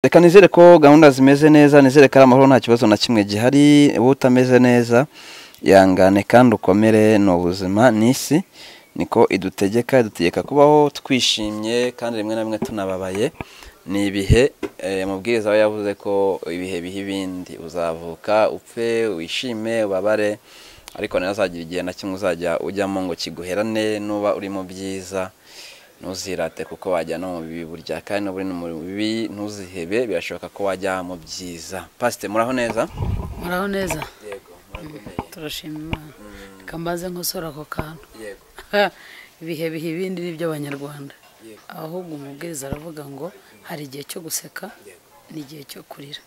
reka nizere ko gahunda zimeze neza nizere ko ari amahoro nta kibazo na kimwe gihari wowe utameze neza ihangane kandi ukomere ni ubuzima ni isi niko idutegeka idutegeka kubaho twishimye kandi rimwe na rimwe tunababaye ni ibihe eh, amabwiriza aba yavuze ko ibihe biha ibindi uzavuka upfe wishime ubabare ariko ntihazagira igihe na kimwe uzajya ujyamo ngo kiguherane nuba uri mu byiza ntuzirate kuko wajya no mu bibi burya kandi n'ubu uri mu bibi ntuzihebe birashoboka ko wajya mu byiza pasite muraho neza muraho neza yego turashima imana reka mbaze nkosora ako kantu yego ibihe biha ibindi ni iby'abanyarwanda Yego. ahubwo umubwiriza aravuga ngo hari igihe cyo guseka n'igihe cyo kurira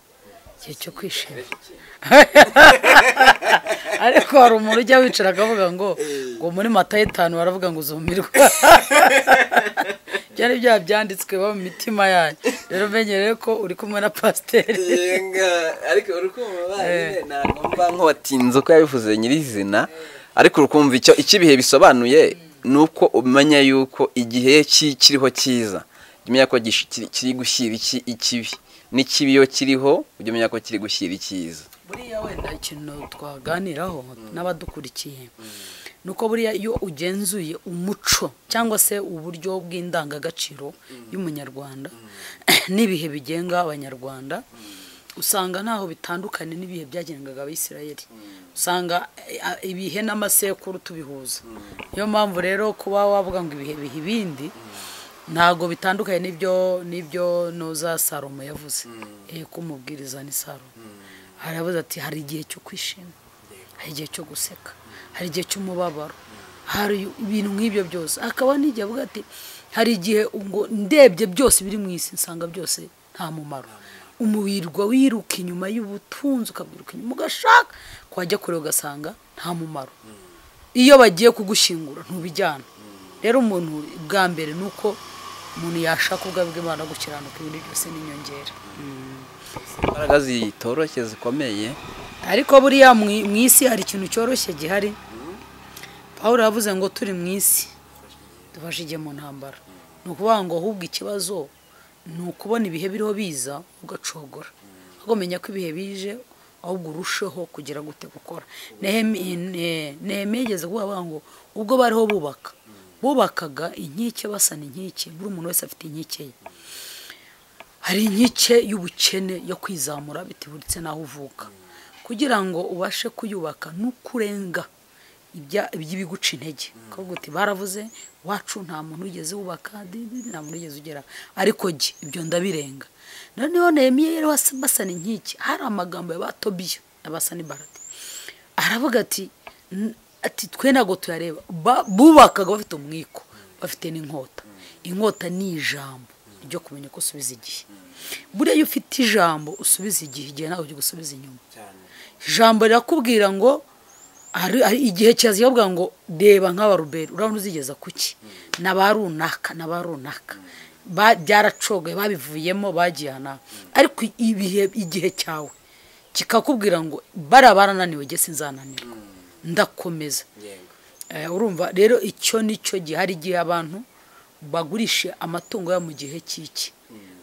igihe cyo kwishima ariko hari umuntu ujya wicara akavuga ngo ngo muri mata y'itanu baravuga ngo uzumirwe ibyo ni bya byanditswe iba mu mitima yanyu rero umenyereye ko uri kumwe na pasiteri Yenga, ariko urukumva bariye ntabwo mba nk'uwatinze uko yabivuze nyirizina ariko urukumva icyo icyo ibihe bisobanuye ni uko umenya yuko igihe ki- kiriho cyiza Ujya umenya ko gish- kiri kiri gushyira iki ikibi n'ikibi iyo kiriho ujya umenya ko kiri gushyira icyiza buriya wenda ikintu twaganiraho n'abadukurikiye ni uko buriya iyo ugenzuye umuco cyangwa se uburyo bw'indangagaciro y'umunyarwanda n'ibihe bigenga abanyarwanda usanga ntaho bitandukanye n'ibihe byagengaga abisirayeli usanga eh, ah, ibihe n'amasekuru tubihuza niyo mpamvu rero kuba wavuga ngo ibihe biha ibindi ntabwo bitandukanye n'ibyo n'ibyo noza salomo yavuze eh ko umubwiriza ni salomo haravuze ati hari igihe cyo kwishima hari igihe cyo guseka hari igihe cy'umubabaro hari ibintu nk'ibyo byose hakaba n'igihe avuga ati hari igihe ngo ndebye byose biri mu isi nsanga byose nta mumaro umubirwa wiruka inyuma y'ubutunzi ukabwiruka inyuma ugashaka wajya kure ugasanga nta mumaro iyo bagiye kugushyingura ntubijyana rero umuntu bwa mbere ni uko umuntu yashaka ubwa bw'imana gukiranuka ibintu byose n'inyongera imbaraga zitoroshye zikomeye ariko buriya mu mu isi hari ikintu cyoroshye gihari paul yavuze ngo turi mu isi tubashe igihe mu ntambara ni ukuvuga ngo ahubwo ikibazo ni ukubona ibihe biriho biza ugacogora ahubwo menya ko ibihe bije ahubwo urusheho kugira gute gukora neheme yigeze kuvuga avuga ngo ubwo bariho bubaka bubakaga inkike basana inkike buri umuntu wese afite inkike ye hari inkike y'ubukene yo kwizamura bitiburitse n'aho uvuka kugira ngo ubashe kuyubaka n'ukurenga ibya- iby'ibiguca intege kuvuga uti baravuze wacu nta muntu wigeze wubaka di- di- di, nta muntu wigeze ugera ariko jye ibyo ndabirenga noneho nehemiya yari wasa- basana inkike hari amagambo ya ba tobiya na ba sanibaradi aravuga ati "N- ati twe ntabwo tuyareba Ba- bubakaga bafite umwiko bafite n'inkota inkota ni ijambo ryo kumenya ko usubiza igihe buriya iyo ufite ijambo usubiza igihe igihe ntabwo ujya gusubiza inyuma ijambo rirakubwira ngo hari- hari igihe kirazira bavuga ngo reba nk'abaruberi urabona uzigeza ku ki ni aba runaka ni aba runaka Ba- byaracogoye babivuyemo bagiye ahantu ariko ibihe igihe cyawe kikakubwira ngo bariya barananiwe jye sinzananirwa ndakomeza Eh, urumva rero icyo nicyo gihe hari igihe abantu bagurisha amatungo yabo mu gihe cy'iki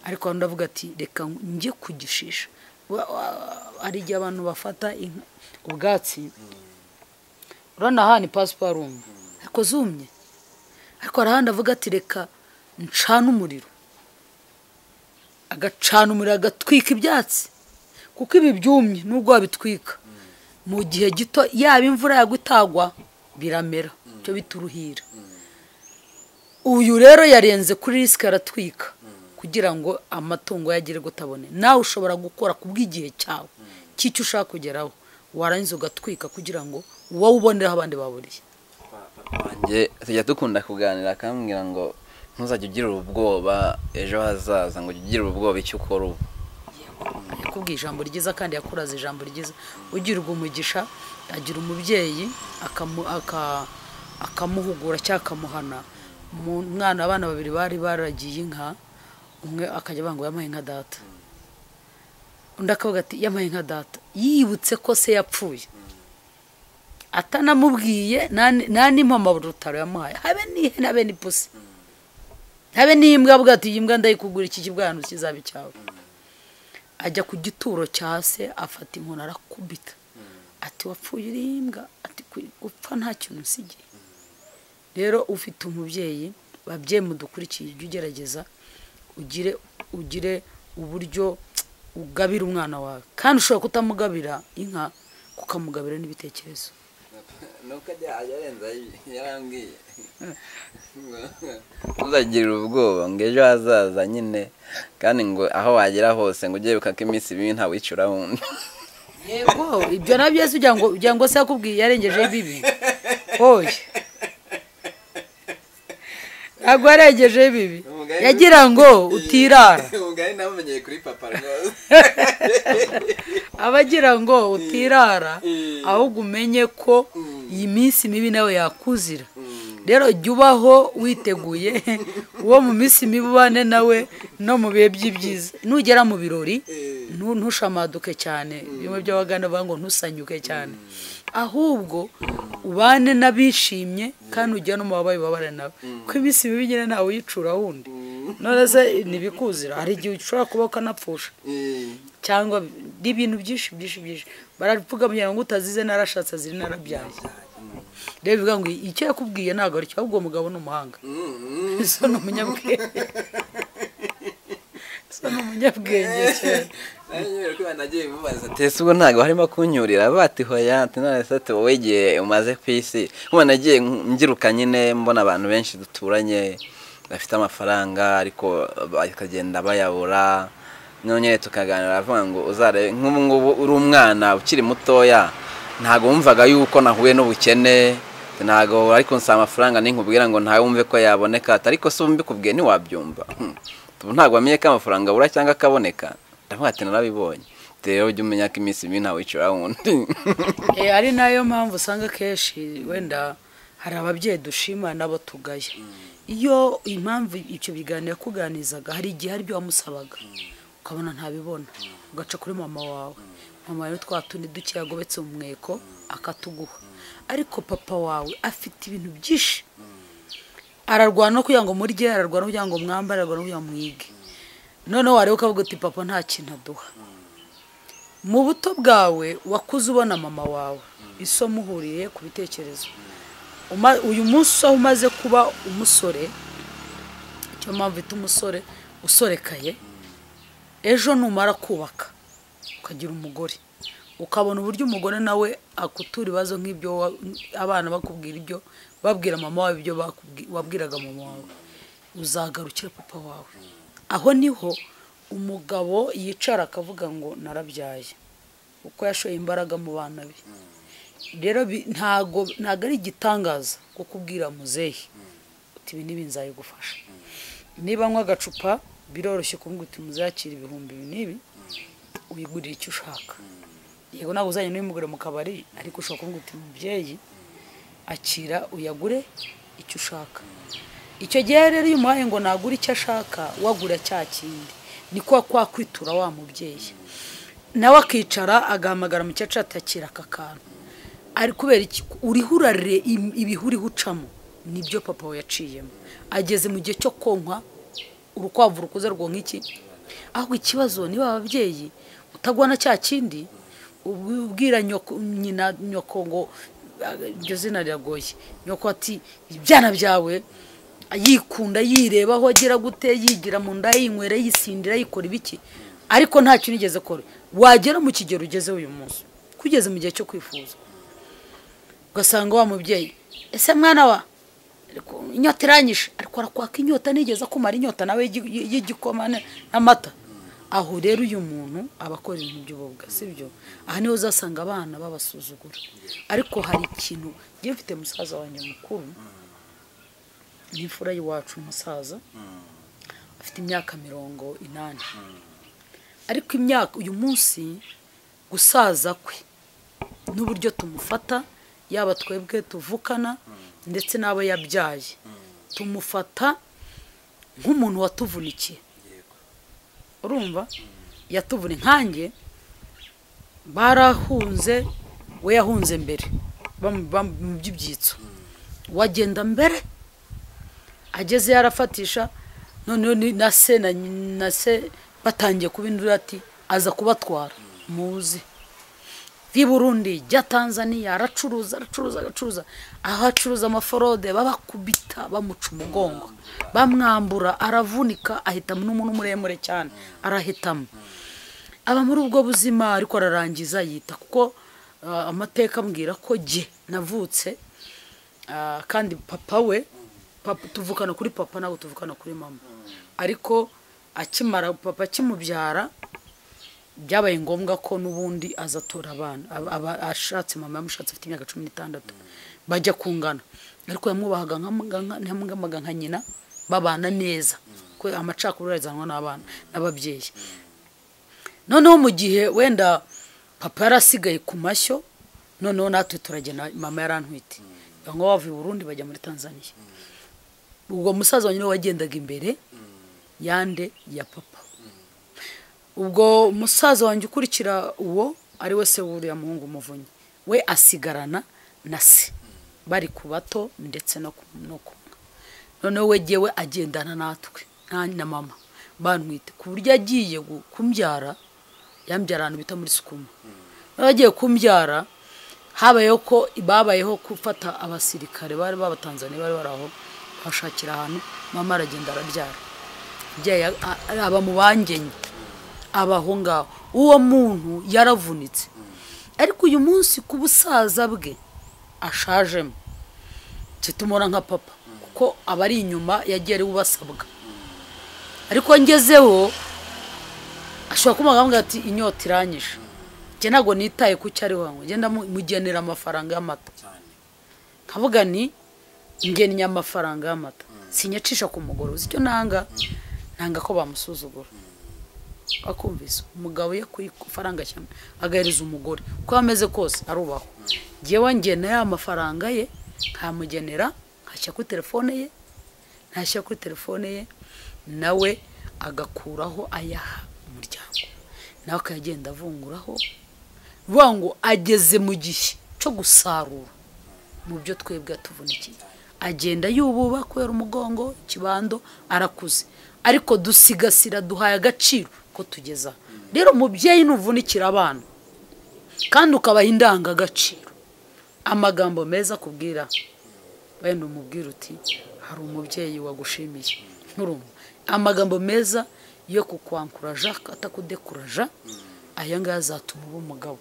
ariko abantu ndavuga ati reka njye kugishisha Wa- wa- hari igihe abantu bafata inka- ubwatsi urabona aha ni pasiparumu ariko zumye ariko hari ahandi avuga ati reka ncane umuriro agacana umuriro agatwika ibyatsi kuko ibi byumye nubwo wabitwika mu gihe gito yaba imvura yagwa itagwa biramera byo bituruhira uyu rero yarenze kuri risike aratwika kugira ngo amatungo ye agere gutabone nawe ushobora gukora ku bw'igihe cyawe cy'icyo ushaka kugeraho warangiza ugatwika kugira ngo wowe uboneraho abandi baburiye wanjye tujya dukunda kuganira akambwira ngo ntuzajya ugirira ubwoba ejo hazaza ngo ujye ugirira ubwoba icyo ukora ubu yakubwiye ijambo ryiza kandi yakuraze ijambo ryiza ugirwa umugisha agira umubyeyi akamu- aka- akamuhugura cyangwa akamuhana Mu- mwana abana babiri bari baragiye inka umwe akajya avuga ngo yamuhaye inka data undi akavuga ati yamuhaye inka data yibutse ko se yapfuye atanamubwiye nta- nta n'impamaburo rutaro yamuhaye habe n'ihene habe n'ipusi habe n'imbwa avuga ati iyi mbwa ndayikugura iki kibwana kizaba icyawe ajya ku gituro cya se afata inkoni arakubita ati wapfuye uri imbwa ati gupfa nta kintu usigaye rero ufite umubyeyi babyeyi mudukurikiye ujye ugerageza ugire ugire uburyo ugabira umwana wawe kandi ushobora kutamugabira inka kukamugabira n'ibitekerezo nuko ajya arenza yarambwiye ntuzagirire ubwoba ngo ejo hazaza nyine kandi ngo aho wagera hose ngo ujye wibuka ko iminsi mibi ntawicura wundi yego ibyo nabyo yesu ugira ngo ugira ngo se yakubwiye yarengejeho ibibi oya ntabwo yarengejeho ibibi yagira ngo utirara ubugari nabumenyeye kuri papa rwose aba agira ngo utirara ahubwo umenye ko iyi minsi mibi nawe yakuzira rero jya ubaho witeguye uwo mu minsi mibi ubane nawe no mu bihe by'ibyiza nugera mu birori ntu- ntushamaduke cyane bimwe by'abagana bavuga ngo ntusanyuke cyane ahubwo ubane n'abishimye kandi ujya no mu babaye ubabare nawe kuko iminsi mibi nyine ntawe uyicura wundi none se ntibikuzira hari igihe ushobora kuba ukanapfusha cyangwa n'ibintu byinshi byinshi byinshi baravuga kugira ngo utazize narashatse ziri narabyaye rero bivuga ngo icyo yakubwiye ntabwo ari cyo ahubwo uwo mugabo ni umuhanga so ni umunyabwenge so ni umunyabwenge cyane nagiye mubaza ati ese ubwo ntabwo harimo kunyurira bati hoya ati none se ati wowe igihe umaze ku isi ubu nagiye mbyiruka nyine mbona abantu benshi duturanye bafite amafaranga ariko bakagenda bayabura none tukaganira aravuga ngo uzarebe nk'ubu ngubu uri umwana ukiri mutoya ntabwo wumvaga yuko nahuye n'ubukene ntabwo ariko nsaba amafaranga ninkubwira ngo ntawe wumve ko yaboneka ati ariko se ubu mbikubwiye ntiwabyumva Hmm. Ubu ntabwo wamenye ko amafaranga abura cyangwa akaboneka ndavuga ati narabibonye rero ujye umenya ko iminsi mibi ntawicura wundi Eh, ari nayo mpamvu usanga akenshi wenda hari ababyeyi dushima n'abo tugaya iyo impamvu icyo biganiro yakuganizaga hari igihe hari ibyo wamusabaga ukabona ntabibona ugaca kuri mama wawe mama wawe twa tundi duke yagobetse mu mweko akatuguha ariko papa wawe afite ibintu byinshi ararwana no kugira ngo murye ararwana no kugira ngo mwambare ararwana no kugira ngo mwige noneho wareba ukavuga uti papa nta kintu aduha mu buto bwawe wakuze ubona mama wawe isomo uhuriye ku bitekerezo Uma- uyu munsi aho umaze kuba umusore icyo mpamvu ita umusore usorekaye ejo numara kubaka ukagira umugore ukabona uburyo umugore nawe akutura ibibazo nk'ibyo wa- abana bakubwira ibyo babwira mama wawe ibyo bakubwi- wabwiraga mama wawe uzagarukira papa wawe aho niho umugabo yicara akavuga ngo narabyaye uko yashoye imbaraga mu bana be rero bi- ntago ntago ari igitangaza kukubwira muzehe uti ibi n'ibi nzayigufasha niba anywa agacupa biroroshye kumubwira uti muzakira ibihumbi ibi n'ibi wigurira icyo ushaka yego ntabwo uzajya n'uyimugure mu kabari ariko ushobora kumubwira uti mubyeyi akira uyagure icyo ushaka icyo gihe rero iyo umuhaye ngo nagure icyo ashaka wagura cya kindi ni kwa kwa kwitura wa mubyeyi nawe akicara agahamagara mu cyacu atakira aka kantu ari kubera iki uriho urarire im- ibihe uriho ucamo nibyo papa we yaciyemo ageze mu gihe cyo konka urukwavu rukuze rwonka iki ahubwo ikibazo niba ababyeyi utagwana cya kindi ubwira nyoko nyina nyoko ngo "Ah, iryo zina riragoye nyoko ati ibyana byawe yikunda yireba aho agira gute yigira mu nda yinywera yisindira yikora ibiki ariko ntacyo unigeze kora wagera mu kigero ugezeho uyu munsi kugeze mu gihe cyo kwifuza ugasanga wa mubyeyi ese mwana wa ariko inyota iranyishe ariko arakwaka inyota nigeze akumara inyota nawe y'igi- y'igikoma n- n'amata aho rero uyu muntu aba akora ibintu by'ububwa sibyo aha niho uzasanga abana babasuzugura ariko hari ikintu njye mfite musaza wanjye mukuru ni imfura y'iwacu umusaza afite imyaka mirongo inani ariko imyaka uyu munsi gusaza kwe n'uburyo tumufata yaba twebwe tuvukana ndetse n'abo yabyaye tumufata nk'umuntu watuvunikiye urumva yatuvuna nkanjye barahunze we yahunze mbere bamu- bamu- mu by'ibyitso wagenda mbere ageze yarafatisha noneho ni- na se na, na se batangiye kuba indura ati aza kubatwara muzi vi burundi jya tanzania aracuruza aracuruza aracuruza aho acuruza amaforode babakubita bamuca umugongo bamwambura aravunika ahitamo n'umuntu muremure cyane arahitamo aba muri ubwo buzima ariko ararangiza yita kuko ah, amateka ambwira ko jye navutse Ah, kandi papa we papa, tuvukana kuri papa ntabwo tuvukana kuri mama ariko akimara papa akimubyara byabaye ngombwa ko n'ubundi aza atura abana Aba- aba- ashatse mama yamushatse afite imyaka cumi n'itandatu bajya kungana ariko yamwubahaga nka- nka- yamwamaga nka nyina babana neza ko amacakubiri arizanwa n'abana n'ababyeyi noneho mu gihe wenda papa yarasigaye ku mashyo noneho natwe turagenda mama yarantwite ngo bavuye i burundi bajya muri tanzania ubwo musaza wanyu niwe wagendaga imbere yande ya papa ubwo musaza wanjye ukurikira uwo ari we se wuriya muhungu umuvunyi we asigarana na se bari ku bato ndetse no ku no ku nka noneho we jyewe agendana natwe nta na mama bantwite ku buryo agiye gu- kumbyara yambyara ahantu bita muri sukuma noneho agiye kumbyara habayeho ko babayeho gufata abasirikare bari b'abatanzaniya bari bari aho bashakira ahantu mama aragenda arabyara ababyeyi a- a- aba mu bangenye abaho ngaho uwo muntu yaravunitse ariko uyu munsi ku busaza bwe ashajemo tumubona nka papa kuko aba ari inyuma yagiye ari we ubasabwa ariko ngezeho ashobora kuba yamubwira ati inyota iranyishe njye ntabwo nitaye ku cyo ariho ngo ngenda mugenera amafaranga y'amata nkavuga ni ngennye amafaranga y'amata sinyacisha ku mugore uzi icyo nanga nanga ko bamusuzugura akumvise umugabo iyo akuye ku faranga cyane agahereza umugore uko ameze kose arubahwa ngewe ngena ya mafaranga ye nkamugenera nkashyira kuri telefone ye ntashyira kuri telefone ye nawe agakuraho ayaha umuryango nawe akagenda avunguraho bivuga ngo ageze mu gihe cyo gusarura mu byo twebwe atuvunikiye agenda yububa kubera umugongo ikibando arakuze ariko dusigasira duhaye agaciro ko tugeza aha. rero mubyeyi nuvunikira abana kandi ukabaha indangagaciro amagambo meza akubwira wenda umubwira uti hari umubyeyi wagushimiye nturumva amagambo meza yo kukwankuraja atakudekuraja aya ngaya azatuma uba umugabo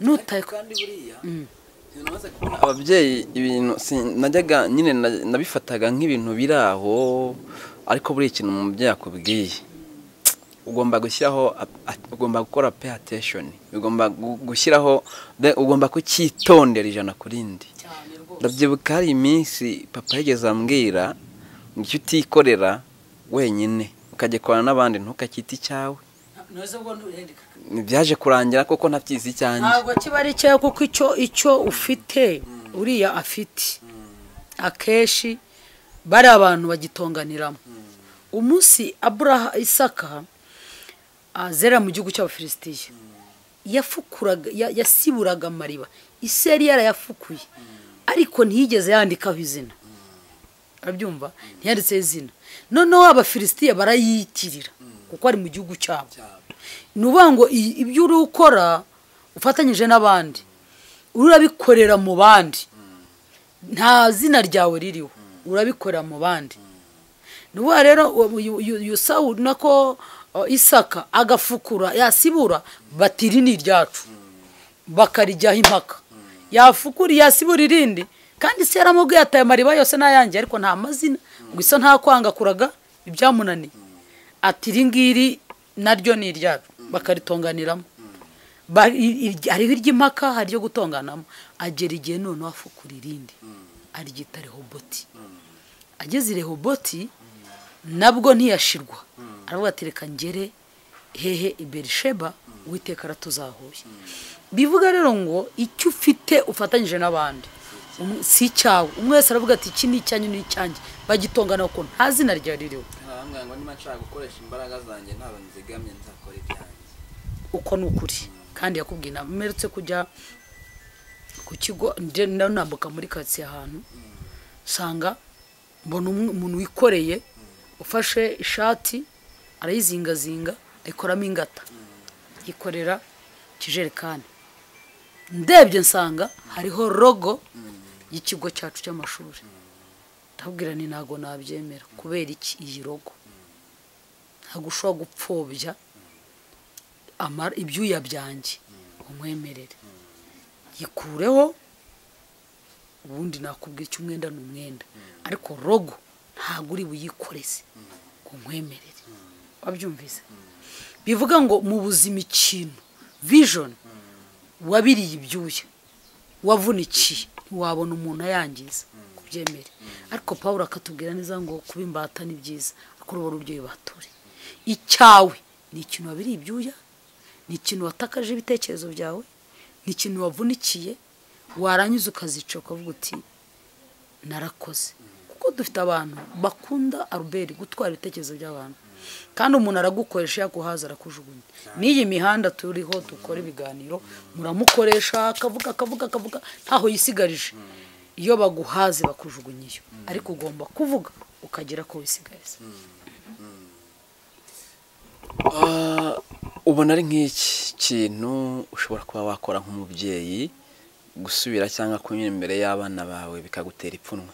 nutaye kandi buriya namaze kubona ababyeyi ibintu sin- najyaga nyine na- nabifataga nk'ibintu biri aho ariko buri ikintu umubyeyi akubwiye ugomba gushyiraho ap- at- ugomba gukora pay attention ugomba gu- gushyiraho then ugomba kucyitondera ijana ku rindi cyane rwose ndabyibuka hari iminsi papa yigeze ambwira icyo utikorera wenyine ukagikorana n'abandi ntukacyita icyawe ntuzi ubwo ntuhendeka byaje kurangira koko ntabyizi icyanjye ntabwo kiba ari cyawe kuko icyo icyo ufite uriya afite akenshi bari abantu bagitonganiramo umunsi aburaha isaka azera mu gihugu cy'abafilisitiya yafukuraga ya- yasiburaga amariba isi yari yarayafukuye ariko ntiyigeze yandikaho izina arabyumva ntiyanditseho izina noneho abafilisitiya barayiyitirira kuko ari mu gihugu cyabo ni ukuvuga ngo i- ibyo uri gukora ufatanyije n'abandi urabikorera mu bandi nta zina ryawe ririho urabikorera mu bandi ni ukuvuga rero uwo- uyu- uyu uyu sawu nako uh, isaka agafukura yasibura bati iri ni iryacu bakarijyaho impaka yafukura yasibura irindi kandi se yaramubwiye ataye amariba yose n'ayanjye ariko nta mazina gusa nta kwanga kuraga ibyamunaniye ati iri ngiri naryo ni iryacu bakaritonganiramo Ba- i- i- hariho iry'impaka hari iryo gutonganamo agera igihe noneho afukura irindi aryita rehoboti ageze i rehoboti nabwo ntiyashirwa aravuga ati reka ngere hehe i berisheba uwiteka aratuzahuye bivuga rero ngo icyo ufite ufatanyije n'abandi Um- si icyawe umwe wese aravuga ati iki ni icyanyu ni icyanjye bagitongana kuko nta zina ryari ririho arambwira ngo niba nshaka gukoresha imbaraga zanjye ntabwo nzigamye nzakora ibyanjye uko ni ukuri kandi yakubwiye inama mperutse kujya ku kigo nde- na- nambuka muri karitsiye ahantu usanga mbona umwe- umuntu wikoreye ufashe ishati arayizingazinga ayikoramo ingata yikorera ikijerekani ndebye nsanga hariho rogo y'ikigo cyacu cy'amashuri ndabwira ni ntabwo nabyemera kubera iki iyi rogo ntabwo ushobora gupfobya amara- ibyuya byanjye umwemerere yikureho ubundi nakubwira icyo umwenda ni umwenda ariko rogo ntabwo uri buyikoreze ngo nkwemerere wabyumvise bivuga ngo mu buzima ikintu vijoni wabiriye ibyuya wavunikiye ntiwabona umuntu ayangiza kubyemere ariko paul akatubwira neza ngo kuba imbata ni byiza ariko urubona uburyo bibature icyawe ni ikintu wabiriye ibyuya ni ikintu watakaje ibitekerezo byawe ni ikintu wavunikiye warangiza ukazica ukavuga uti narakoze kuko dufite abantu bakunda aruberi gutwara ibitekerezo by'abantu kandi umuntu aragukoresha yaguhaza arakujugunya n'iyi mihanda turiho dukora ibiganiro muramukoresha akavuga akavuga akavuga ntaho yisigarije iyo baguhaze bakujugunya iyo ariko ugomba kuvuga ukagera ko wisigariza Ah, ubona ari nk'iki kintu ushobora kuba wakora nk'umubyeyi gusubira cyangwa kunyura imbere y'abana bawe bikagutera ipfunwe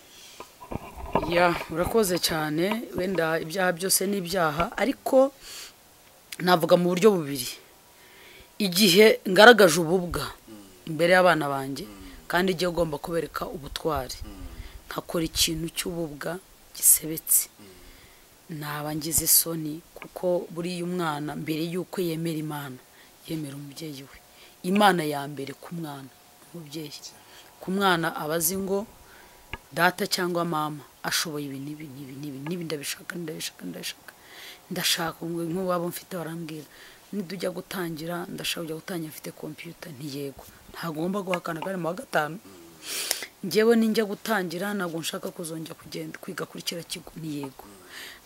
ya urakoze cyane wenda ibyaha byose ni ibyaha ariko navuga mu buryo bubiri igihe ngaragaje ububwa imbere y'abana banjye kandi igihe ugomba kubereka ubutwari nkakora ikintu cy'ububwa gisebetse naba ngize isoni kuko buriya umwana mbere y'uko yemera imana yemera umubyeyi we imana ya mbere ku mwana umubyeyi ku mwana aba azi ngo data cyangwa mama ashoboye ibi n'ibi n'ibi n'ibi n'ibi ndabishaka ndabishaka ndabishaka ndashaka ngo nk'uwabo mfite barambwira nidujya gutangira ndashaka kujya gutangira mfite kompiyuta ntiyego ntabwo ugomba guhakana kandi mu wa gatanu njyewe ninjya gutangira ntabwo nshaka kuzongera kugenda kwiga kuri kiriya kigo ntiyego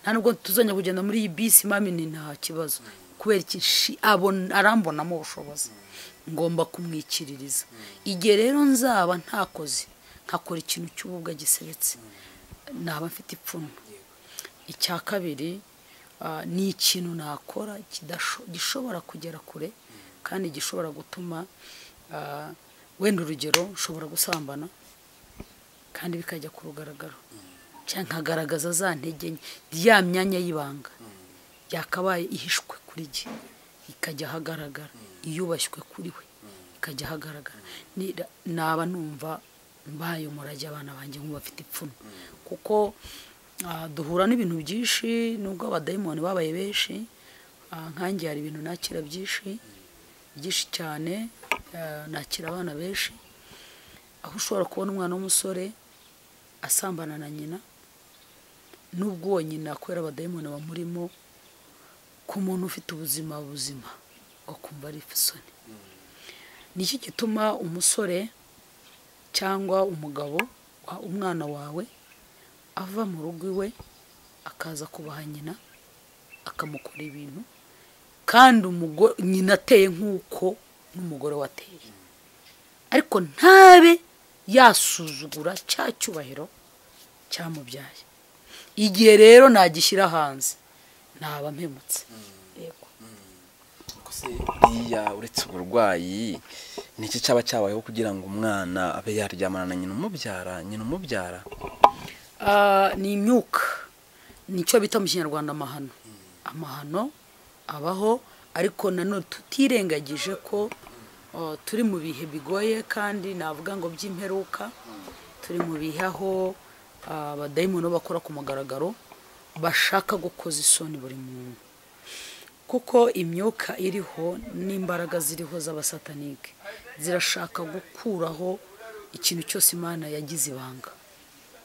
nta nubwo tuzongera kugenda muri iyi bisi mami ni nta kibazo kubera iki shi- abona- arambonamo ubushobozi ngomba kumwikiririza igihe rero nzaba ntakoze nkakora ikintu cy'ububwa gisebetse naba mfite ipfunwe icya kabiri ah, ni ikintu nakora kidasho- gishobora kugera kure kandi gishobora gutuma ah, wenda urugero nshobora gusambana kandi bikajya ku rugaragaro cyangwa nkagaragaza za ntege nke ya myanya y'ibanga yakabaye ihishwe kuri jye ikajya ahagaragara iyubashywe kuri we ikajya ahagaragara Ni- naba numva mbaye umurage abana banjye nk'ubafite ipfunwe kuko ah, duhura n'ibintu byinshi nubwo abadayimoni babaye benshi ah, nkanjye hari ibintu nakira byinshi byinshi cyane ah, nakira abana benshi aho ushobora kubona umwana w'umusore asambana na nyina n'ubwo uwo nyina kubera abadayimoni bamurimo ku muntu ufite ubuzima buzima ukumva ari isoni ni iki gituma umusore cyangwa umugabo wa- umwana wawe ava mu rugo iwe akaza kubaha nyina akamukora ibintu kandi umugo- nyina ateye nk'uko n'umugore we ateye ariko ntabe yasuzugura cya cyubahiro cyamubyaye igihe rero nagishyira hanze naba mpemutse Yego. Kose iriya uretse uburwayi ni iki cyaba cyabayeho kugira ngo umwana abe yaryamana na nyina umubyara nyina umubyara Ah, ni imyuka nicyo bita mu kinyarwanda amahano amahano abaho ariko nanone tutirengagije ko ah, turi mu bihe bigoye kandi navuga ngo by'imperuka turi mu bihe aho ah, abadayimoni bakora ku mugaragaro bashaka gukoza isoni buri muntu kuko imyuka iriho n'imbaraga ziriho z'abasatanike zirashaka gukuraho ikintu cyose imana yagize ibanga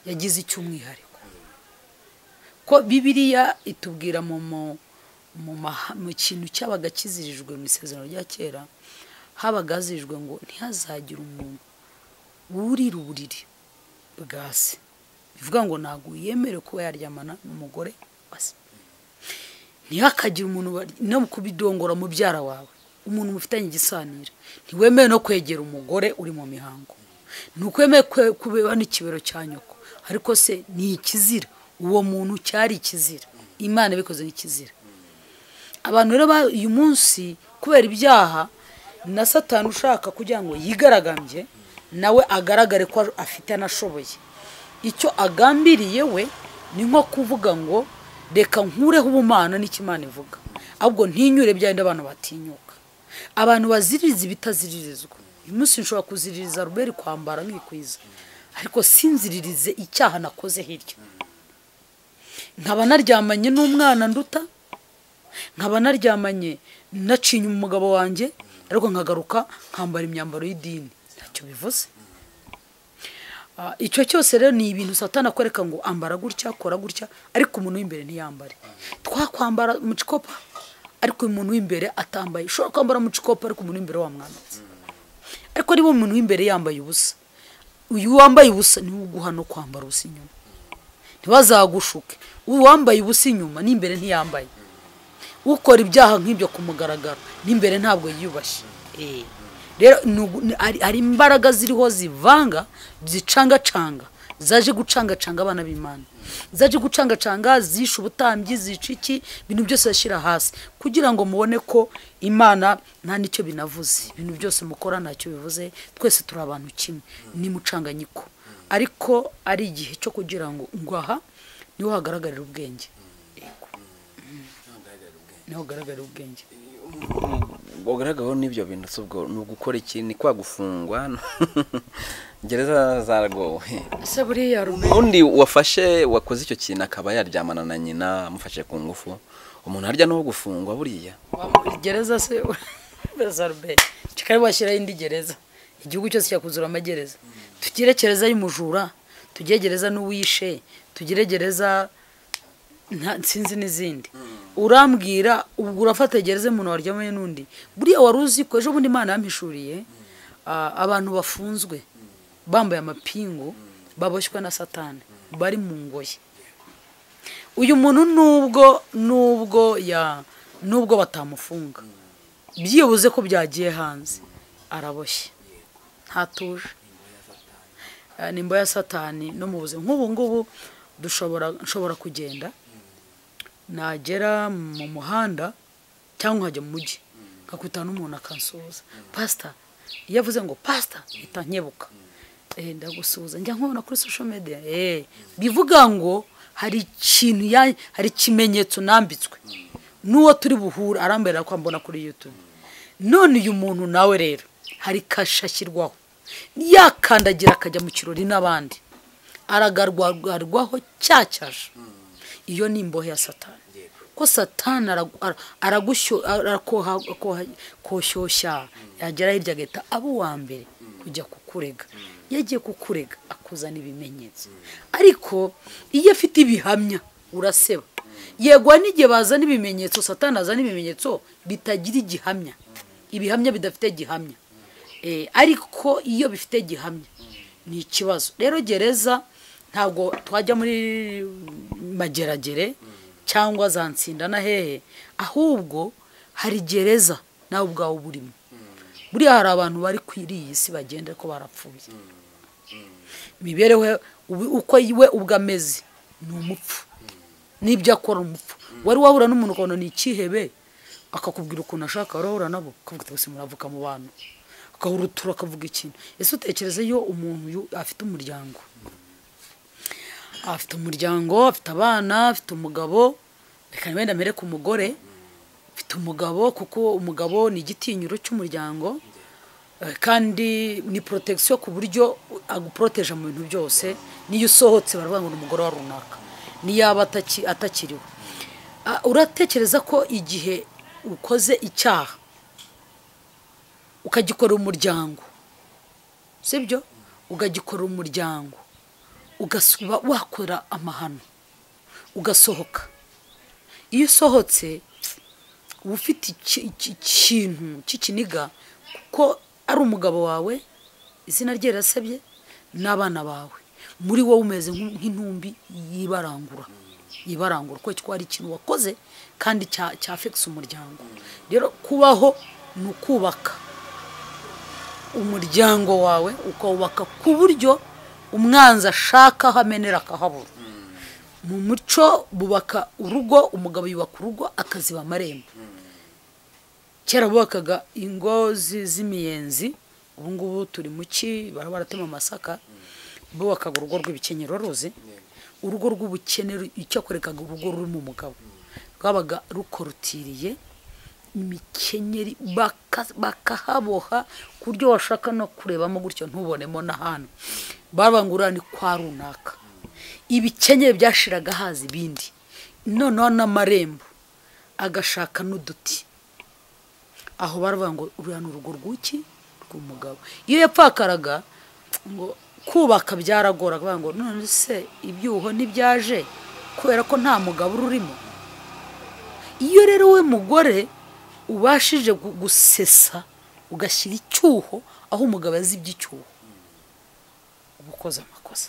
yagize icy'umwihariko ko bibiriya itubwira mu mu- mu maha- mu kintu cyabaga kizirijwe mu isezerano rya kera habaga hazirijwe ngo ntihazagire umuntu wurira uburiri bwa se bivuga ngo ntabwo yemerewe kuba yaryamana n'umugore wa se ntihakagire umuntu bari- no kubidongora mubyara wawe umuntu mufitanye igisanira ntiwemewe no kwegera umugore uri mu mihango ntiwemewe kwe- kubeba n'ikibero cya nyoko ariko se ni ikizira uwo muntu cyari ikizira imana ibikoze nk'ikizira abantu rero ba- uyu munsi kubera ibyaha na satani ushaka kugira ngo yigaragambye nawe agaragare ko afite anashoboye icyo agambiriye we ni nko kuvuga ngo reka nkureho ubumana n'ikimana ivuga ahubwo ntinyure byenda abantu batinyuka abantu baziririza ibitaziririzwa uyu munsi nshobora kuziririza ruberi kwambara nkikwiza ariko sinziririze icyaha nakoze hirya nkaba naryamanye n'umwana nduta nkaba naryamanye nacinye umugabo wanjye ariko nkagaruka nkambara imyambaro y'idini ntacyo bivuze Ah, icyo cyose rero ni ibintu satana akwereka ngo ambara gutya kora gutya ariko umuntu w'imbere ntiyambare twakwambara mucikopa ariko uyu muntu w'imbere atambaye ushobora kwambara mucikopa ariko umuntu w'imbere wamwambitse ariko niba umuntu w'imbere yambaye ubusa uyu wambaye ubusa niwe uguha no kwambara ubusa inyuma ntibazagushuke uwambaye ubusa inyuma n'imbere ntiyambaye ukora ibyaha nk'ibyo ku mugaragaro n'imbere ntabwo yiyubashye Eh. rero ni ugu- ni- hari hari imbaraga ziriho zivanga zicangacanga zaje gucangacanga abana b'imana zaje gucangacanga zishe ubutambyi zica iki ibintu byose bashyira hasi kugira ngo mubone ko imana nta n'icyo binavuze ibintu byose mukora ntacyo bivuze twese turi abantu kimwe ni mucanganyiko ariko ari igihe cyo kugira ngo ngaha niho hagaragarira ubwenge Yego. niho hagaragarira ubwenge ugaragaho n'ibyo bintu si ubwo ni ugukora iki ni kwa gufungwa gereza zaragowe ese buriya rume undi wafashe wakoze icyo kintu akaba yaryamana na nyina amufashe ku ngufu umuntu harya n'uwo gufungwa buriya gereza se bezarbe kikari washyiraho indi gereza igihugu cyose cyakuzura amagereza tugire gereza y'umujura tugire gereza n'uwishe tugire gereza nta- sinzi n'izindi urambwira ubwo urafata gereza umuntu waryamanye n'undi buriya wari uzi ko ejo bundi imana yampishuriye ah, abantu bafunzwe bambaye amapingu baboshywe na satani bari mu ngoyi uyu muntu nubwo nubwo ya nubwo batamufunga byibuze ko byagiye hanze araboshye ntatuje Eh, ni imboya ya satani no mu buzima nk'ubu ngubu dushobora nshobora kugenda nagera mu muhanda cyangwa nkajya mu mujyi nkakutana n'umuntu akansuhuza pasita iyo avuze ngo pasita mpita nkebuka Eh, ndagusuhuza njya nkubona kuri social media Eh, bivuga ngo hari ikintu ya- hari ikimenyetso nambitswe n'uwo turi buhure aramberera ko ambona kuri youtube none uyu muntu nawe rero hari kasha ashyirwaho yakandagira akajya mu kirori n'abandi aragarwagarwaho cyacyaje iyo ni imbohe ya satani ko satani aragu- ara- aragushyuha arakoha- akoha- koshyushya yagera hirya agahita aba uwa mbere kujya kukurega iyo agiye kukurega akuzana ibimenyetso ariko iyo afite ibihamya uraseba yego hari n'igihe bazana ibimenyetso satani azana ibimenyetso bitagira igihamya ibihamya bidafite igihamya Eh, ariko iyo bifite igihamya ni ikibazo rero gereza ntabwo twajya muri mageragere cyangwa za nsinda na hehe ahubwo hari gereza nawe ubwawe uba urimo buriya hari abantu bari kwiri iyi si bagenda ko barapfuye imibereho ye- ubu- uko we ubwo ameze ni umupfu n'ibyo akora umupfu wari wahura n'umuntu ukabona ni ikihebe akakubwira ukuntu ashaka wari wahura nabo ukavuga ati gusa muravuka mu bantu agahurutura akavuga ikintu ese utekereza iyo umuntu yu- afite umuryango afite umuryango afite abana afite umugabo reka ntibenda mbere ku mugore afite umugabo kuko umugabo ni igitinyiro cy'umuryango Eh, kandi ni protection ku buryo aguporoteje mu bintu byose niyo usohotse baravuga ngo ni umugore wa runaka niyaba ataki- atakiriwe Ah, uratekereza ko igihe ukoze icyaha ukagikorera umuryango sibyo ukagikorera umuryango ugasuba wakora amahano ugasohoka iyo usohotse uba ufite iki- iki- ikintu cy'ikiniga kuko ari umugabo wawe izina rye rirasabye n'abana bawe muri wowe umeze nk'u- nk'intumbi yibarangura yibarangura kuko kuko hari ikintu wakoze kandi cya- cyafekisa umuryango rero kubaho ni ukubaka umuryango wawe ukawubaka ku buryo umwanzi ashaka aho amenera akahabura mu muco bubaka urugo umugabo yubaka urugo akaziba amarembo kera bubakaga ingo zi- z'imiyenzi ubu ngubu turi mu ki bara baratema amasaka bubakaga urugo rw'ibikenyero ruzi urugo rw'ubukene ru- icyakwerekaga urugo ruri mu mugabo rwabaga rukorutiriye imikenyeri baka- bakahaboha ku buryo washaka no kurebamo gutyo ntubonemo n'ahantu babangurira ni kwa runaka ibikenyeri byashiraga haza ibindi noneho n'amarembo agashaka n'uduti aho baravuga ngo uriya ni urugo rw'iki rw'umugabo iyo yapfakaraga ngo kubaka byaragoraga bavuga ngo none se ibyuho ntibyaje kubera ko nta mugabo ururimo iyo rero we mugore ubashije gu- gusesa ugashyira icyuho aho umugabo yazibye icyuho uba ukoze amakosa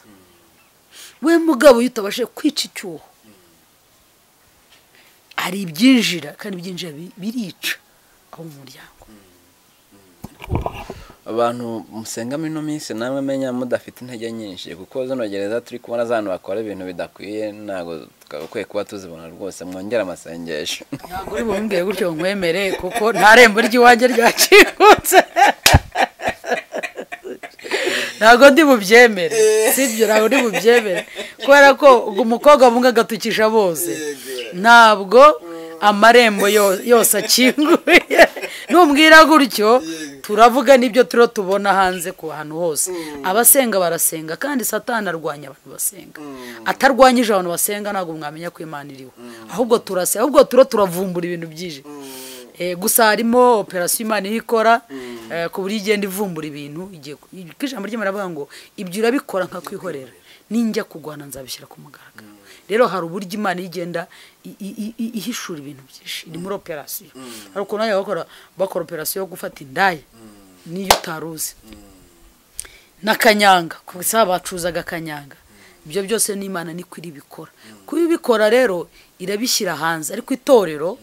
we mugabo iyo utabashije kwica icyuho hari ibyinjira kandi ibyinjira bi- birica aho mu muryango abantu musengamo ino minsi namwe menya mudafite intege nyinshi kuko zino gereza turi kubona z'abantu bakora ibintu bidakwiye ntabwo twagakwiye kuba tuzibona rwose mwongere amasengesho ntabwo uri bumbwiye gutyo ngo nkwemere kuko nta rembo ry'iwanjye ryacikutse ntabwo ndi bubyemere sibyo ntabwo ndi bubyemere kubera ko umukobwa bumwe agatukisha bose ntabwo amarembo yo- yose akinguye numbwira gutyo turavuga n'ibyo turiho tubona hanze ku hantu hose abasenga barasenga kandi satani arwanya abantu basenga atarwanyije abantu basenga ntabwo mwamenya ko imana iriho ahubwo turasenga ahubwo turiho turavumbura ibintu byije Eh, gusa harimo operasiyo imana iyo ikora eh, ku buryo igenda ivumbura ibintu igiye ku- kuko ijambo ry'imana rivuga ngo ibyo urabikora nka kwihorera ninjya kurwana nzabishyira ku mugaragaro rero hari uburyo imana iyo igenda i- i- i- i- ihishura ibintu byinshi ni muri operasiyo hari ukuntu bajya bakora bakora operasiyo yo gufata indaya n'iyo utari uzi na kanyanga gusa bacuzaga kanyanga ibyo byose n'imana niko iribikora kubibikora rero irabishyira hanze ariko itorero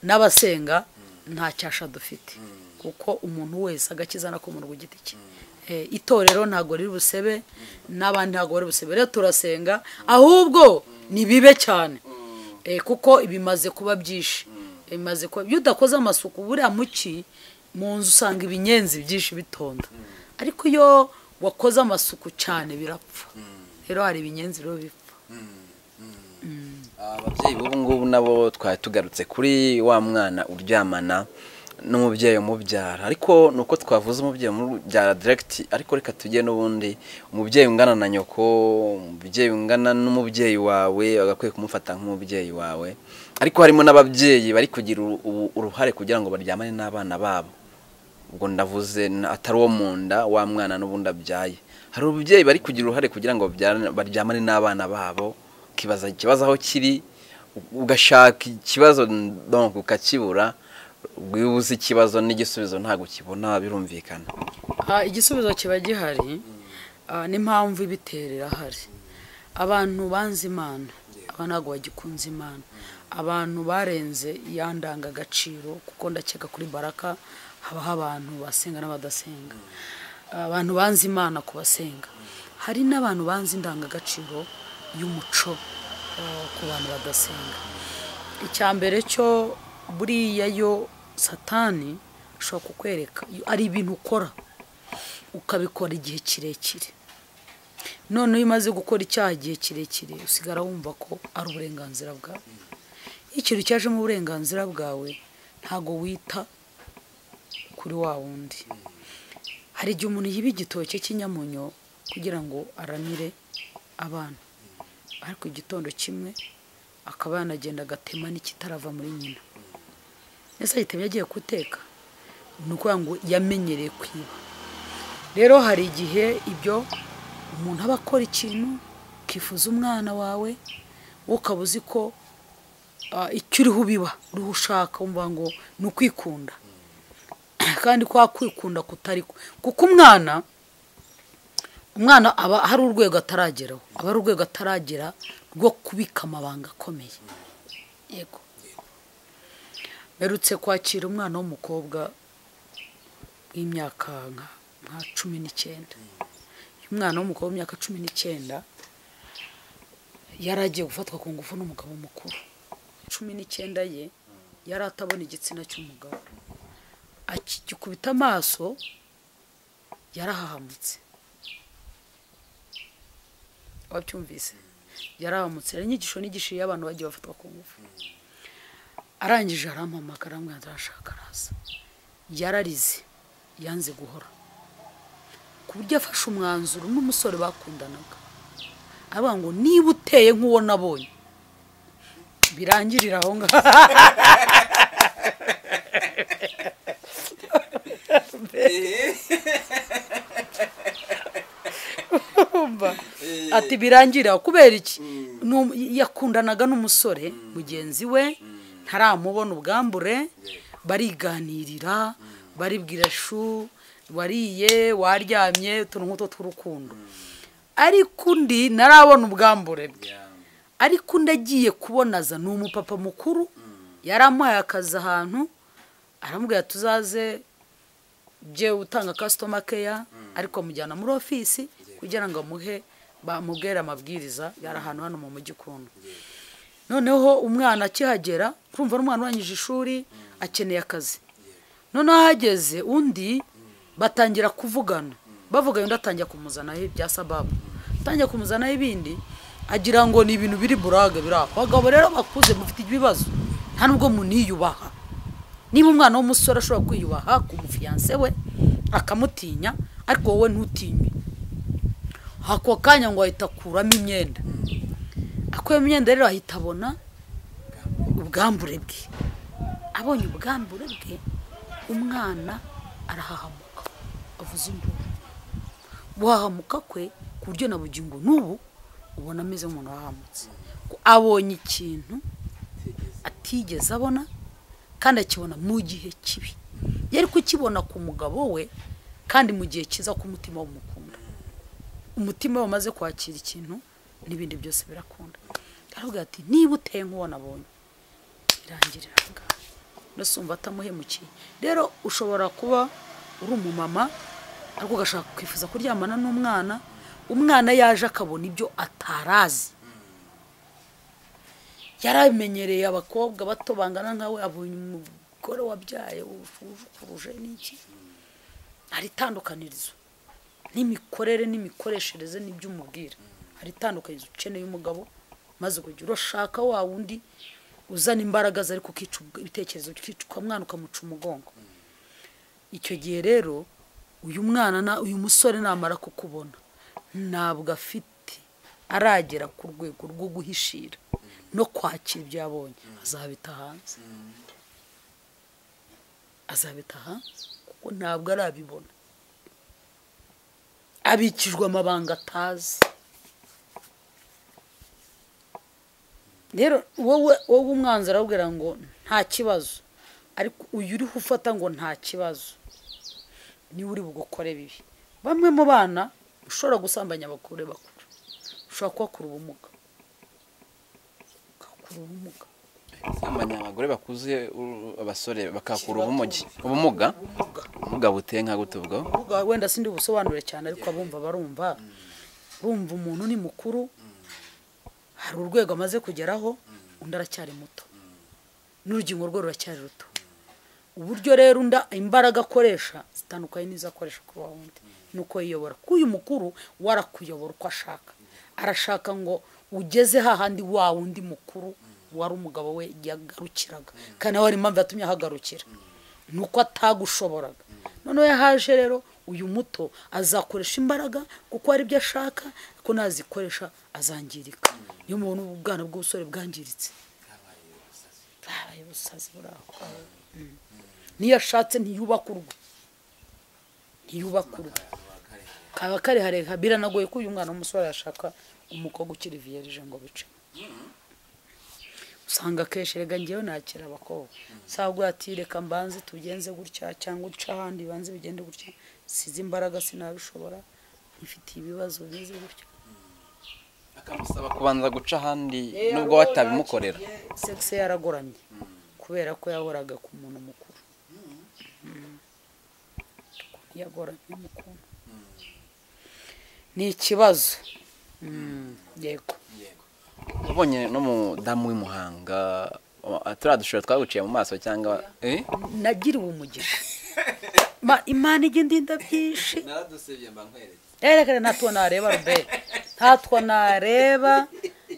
n'abasenga nta cyasha dufite kuko umuntu wese agakiza no ku muntu ku giti cye Eh, itorero ntabwo riri busebe n'abandi ntabwo bari busebe rero turasenga ahubwo ni bibe cyane Eh, kuko bimaze kuba byinshi bimaze kuba iyo udakoze amasuku buriya muki mu nzu usanga ibinyenzi byinshi bitonda ariko iyo wakoze amasuku cyane birapfa rero hari ibinyenzi rero bipfa ababyeyi b'ubu ngubu nabo twari tugarutse kuri wa mwana uryamana n'umubyeyi umubyara ariko ni uko twavuze umubyeyi umubyara diregiti ariko reka tujye n'ubundi umubyeyi ungana na nyoko umubyeyi ungana n'umubyeyi wawe bagakwiye kumufata nk'umubyeyi wawe ariko harimo n'ababyeyi bari kugira uru- ubu- uruhare kugira ngo baryamane n'abana babo ubwo ndavuze n- atari uwo mu nda wa mwana n'ubundi abyaye hari ababyeyi bari kugira uruhare kugira ngo babyarane- baryamane n'abana babo ukibaza ikibazo aho kiri u- ugashaka ikibazo donc ukakibura wibuze ikibazo n'igisubizo ntabwo ukibona birumvikana Ah, igisubizo kiba gihari ah, n'impamvu ibitera irahari abantu banze imana aba ntabwo bagikunze imana abantu barenze ya ndangagaciro kuko ndakeka kuri baraka habaho abantu basenga n'abadasenga abantu banze imana ku basenga hari n'abantu banze indangagaciro y'umuco ah, ku bantu badasenga icya mbere cyo buriya yo satani ashobora kukwereka ari ibintu ukora ukabikora igihe kirekire none iyo umaze gukora icyaha igihe kirekire usigara wumva ko ari uburenganzira bwawe iyo ikintu cyajemo uburenganzira bwawe ntabwo wita kuri wa wundi hari igihe umuntu yiba igitoki cy'inyamunyo kugira ngo aramire abana ariko igitondo kimwe akaba yanagenda agatema n'ikitarava muri nyina ese agitemye agiye guteka ni ukuvuga ngo yamenyereye kwiba rero hari igihe ibyo umuntu aba akora ikintu ukifuza umwana wawe wowe ukaba uzi ko ah, icyo uriho ubiba uriho ushaka wumva ngo ni ukwikunda kandi kwa kwikunda kutari ko kuko umwana umwana aba hari urwego atarageraho aba ari urwego ataragera rwo kubika amabanga akomeye yego mperutse kwakira umwana w'umukobwa w'imyaka nka nka cumi n'icyenda uyu mwana w'umukobwa w'imyaka cumi n'icyenda yari agiye gufatwa ku ngufu n'umugabo mukuru cumi n'icyenda ye yari atabona igitsina cy'umugabo akigikubita amaso yarahahamutse wabyumvise yarahamutse hari inyigisho n'igishiri y'abantu bagiye bafatwa ku ngufu arangije arampamagara aramwanza arashaka araza yararize yanze guhora ku buryo afashe umwanzuro n'umusore bakundanaga avuga ngo niba uteye nk'uwo nabonye birangirira aho ngaho urumva ati birangira kubera iki Ni- yakundanaga n'umusore mugenzi we ntaramubona ubwambure bariganirira baribwira shu wariye waryamye utuntu nk'utwo tw'urukundo ariko undi ntarabona ubwambure bwe ariko undi agiye kubonaza ni umupapa mukuru yaramuhaye akazi ahantu aramubwira tuzaze byewe utanga kasitoma keya ariko amujyana muri ofisi kugira ngo amuhe bamubwire amabwiriza yari ahantu hano mu mujyi ukuntu noneho umwana akihagera urumva ari umwana urangije ishuri akeneye akazi noneho ahageze undi batangira kuvugana bavuga undi atangira kumuzanaho ibya sababu atangira kumuzanaho ibindi agira ngo ni ibintu biri burage biri aho abagabo rero bakuze mufite ibibazo nta nubwo muniyubaha niba umwana w'umusore ashobora kwiyubaha ku mufiyanse we akamutinya ariko wowe ntutinye ako kanya ngo ahita akuramo imyenda akuyemo imyenda rero ahita abona ubwambure bwe abonye ubwambure bwe umwana arahahamuka avuza induru guhahamuka kwe ku buryo na bugingo n'ubu ubona ameze nk'umuntu wahamutse abonye ikintu atigeze abona kandi akibona mu gihe kibi yari kukibona ku mugabo we kandi mu gihe kiza ku mutima w'umukunda umutima we umaze kwakira ikintu n'ibindi byose birakunda aravuga ati niba uteye nk'uwo nabonye birangirira aho ngaho mbese wumva atamuhemukiye rero ushobora kuba uri umumama ariko ugashaka kwifuza kuryamana n'umwana umwana yaje akabona ibyo atarazi yaramenyereye abakobwa bato bangana nkawe abonye umugore wabyaye ukuruje n'iki hari itandukanirizo n'imikorere n'imikoreshereze n'ibyo umubwira hari itandukanirizo ukeneye umugabo maze ukajya urashaka wa wundi uzana imbaraga ze ariko ukica ubwe- ibitekerezo ukica ukamwana ukamuca umugongo icyo gihe rero uyu mwana na uyu musore namara kukubona ntabwo afite aragera ku rwego rwo guhishira no kwakira ibyo yabonye azabita hanze azabita hanze kuko ntabwo arabibona abikijwe amabanga atazi rero wowe wowe umwanzi arabwira ngo nta kibazo ariko uyu uriho ufata ngo nta kibazo niwe uri bugukore bibi bamwe mu bana ushobora gusambanya abakuru bakuru ushobora kubakura ubumuga ukabakura ubumuga gusambanya abagore bakuze uru- abasore bakakura ubumugi ubumuga ubumuga buteye nka gute ubwo ubumuga wenda sindi busobanure cyane ariko abumva barumva urumva umuntu ni mukuru hari urwego amaze kugeraho undi aracyari muto n'urugingo rwe ruracyari ruto uburyo rero unda imbaraga akoresha zitandukanye n'izo akoresha ku wundi nuko yiyobora ko uyu mukuru we arakuyobora uko ashaka arashaka ngo ugeze hahandi wa wundi mukuru wari umugabo we yagarukiraga kandi nawe hari impamvu yatumye ahagarukira ni uko atagushoboraga noneho yahaje rero uyu muto azakoresha imbaraga kuko hari ibyo ashaka ko nazikoresha azangirika niyo muntu ubwana bw'ubusore bwangiritse bwabaye ubusazi buri aho ngaho. Mm. niyo ashatse ntiyubaka urugo ntiyubaka urugo kaba karehareha biranagoye ko uyu mwana w'umusore yashaka umukobwa ukiri viyerije ngo bice usanga akenshi rega ngewe nakira abakobwa sabwa ati reka mbanze tubigenze gutya cyangwa uca ahandi banze bigende gutya size imbaraga sinabishobora mfitiye ibibazo bimeze gutya akamusaba kubanza guca ahandi nubwo watabimukorera sekisi yaragoramye kubera ko yahoraga ku muntu mukuru Ukuntu yagoramye mukuru ni ikibazo Mm, yego ubonye n'umudamu w'imuhanga wa- turiya dushobora twaguciye mu maso cyangwa eh nagiriwe umugisha Ma- imana igenda indabyinshi naradusebye mba nkweretse erekere ntatwo nareba rube ntatwo nareba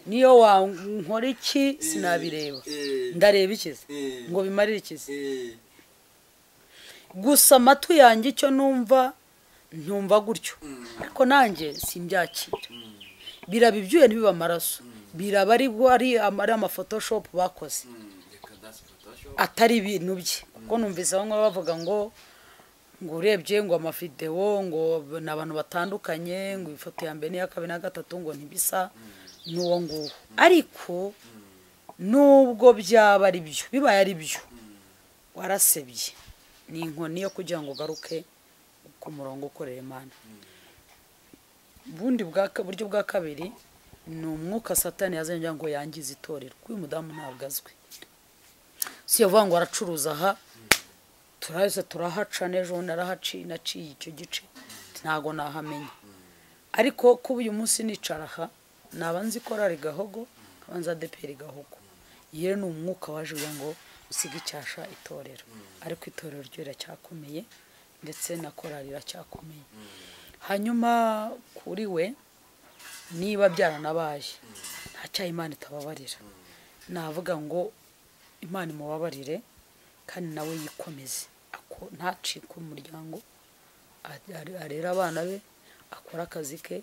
niyo wankora iki sinabireba Eh. ndareba ikizi Eh. ngo bimarire ikizi Eh, gusa amatwi yanjye icyo numva ntumva gutyo ariko nanjye simbyakira biraba ibyuya ntibiba amaraso biraba ari ari ama- ari amafotoshopu bakoze mm, reka dance photoshop. atari ibintu bye kuko numvise bamwe bavuga ngo ngo urebye ngo amavidewo ngo ni abantu batandukanye ngo ifoto ya mbere n'iya kabiri na gatatu ngo ntibisa n'uwo nguwo ariko nubwo byaba ari byo bibaye ari byo warasebye ni inkoni yo kugira ngo ugaruke ku murongo ukorera imana ubundi bwa ka- buryo bwa kabiri ni umwuka satani yazanye kugira ngo yangize itorero kuko uyu mudamu ntabwo azwi si yavuga ngo aracuruza aha turahise turahaca n'ejo bundi arahaciye naciye icyo gice ntabwo nahamenya ariko kuba uyu munsi nicara aha naba nzi ko rari gahogo nkaba nzi adeperi gahogo yewe ni umwuka waje ugira ngo usige icyasha itorero ariko itorero ryo riracyakomeye ndetse na korari iracyakomeye hanyuma kuri we niba byaranabaye nta cyaha imana itababarira navuga ngo imana imubabarire kandi nawe yikomeze ako- ntacike umuryango a- a- arere abana be akore akazi ke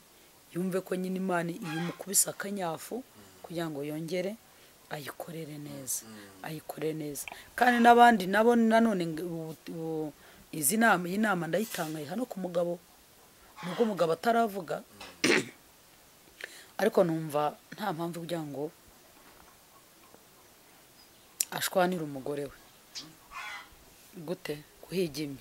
yumve ko nyine imana imukubise akanyafu kugira ngo yongere ayikorere neza ayikorere neza kandi n'abandi nabo nanone ng- ubu- ubu- izi nama iyi nama ndayitangaye hano ku mugabo nubwo umugabo ataravuga ariko numva nta mpamvu kugira ngo ashwanira umugore we gute kuhigimye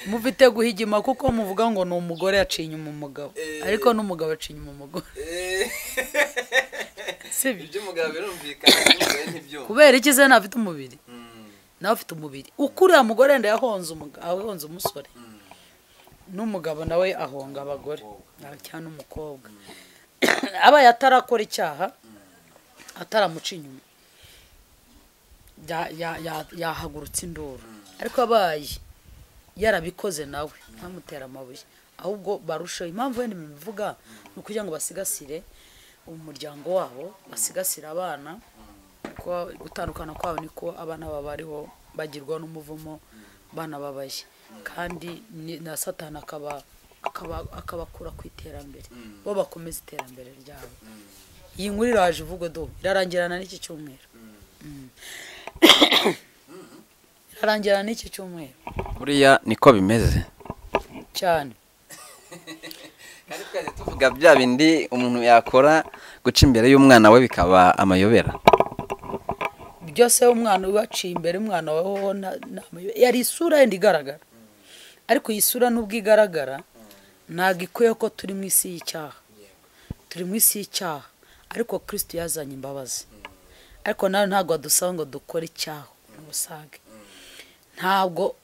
mufite guhigima kuko muvuga ngo ni umugore yaciye inyuma umugabo ariko n'umugabo yaciye inyuma umugore Eh, sibyo iby'umugabo birumvikana iby'umugore ntibyumva kubera iki se ntafite umubiri Mm, nawe ufite umubiri ukuriya mugore wenda yahonze umuga- ahonze umusore n'umugabo nawe ahonga abagore cyangwa n'umukobwa abaye atarakora icyaha ataramuca inyuma ya- ya- ya- yahagurutse induru ariko abaye yarabikoze nawe ntamutera amabuye ahubwo barushaho impamvu wenda mbivuga ni ukugira ngo basigasire umuryango wabo basigasire abana kuko gutandukana kwabo niko abana baba bariho bagirwa n'umuvumo banababaye kandi ni- na satani akaba akaba- akabakura ku iterambere bo bakomeza iterambere ryabo iyi nkuru iraje ivugo do irarangirana n'iki cyumweru Mm. irarangirana n'iki cyumweru buriya niko bimeze cyane kandi twese tuvuga bya bindi umuntu yakora guca imbere y'umwana we bikaba amayobera byose umwana ubaciye imbere umwana waho na- na- yari isura yenda igaragara ariko iyi sura nubwo igaragara ntabwo ikwiye ko turi mu isi y'icyaha turi mu isi y'icyaha ariko kirisiti yazanye imbabazi ariko nawe ntabwo adusaba ngo dukore icyaha n'ubusage ntabwo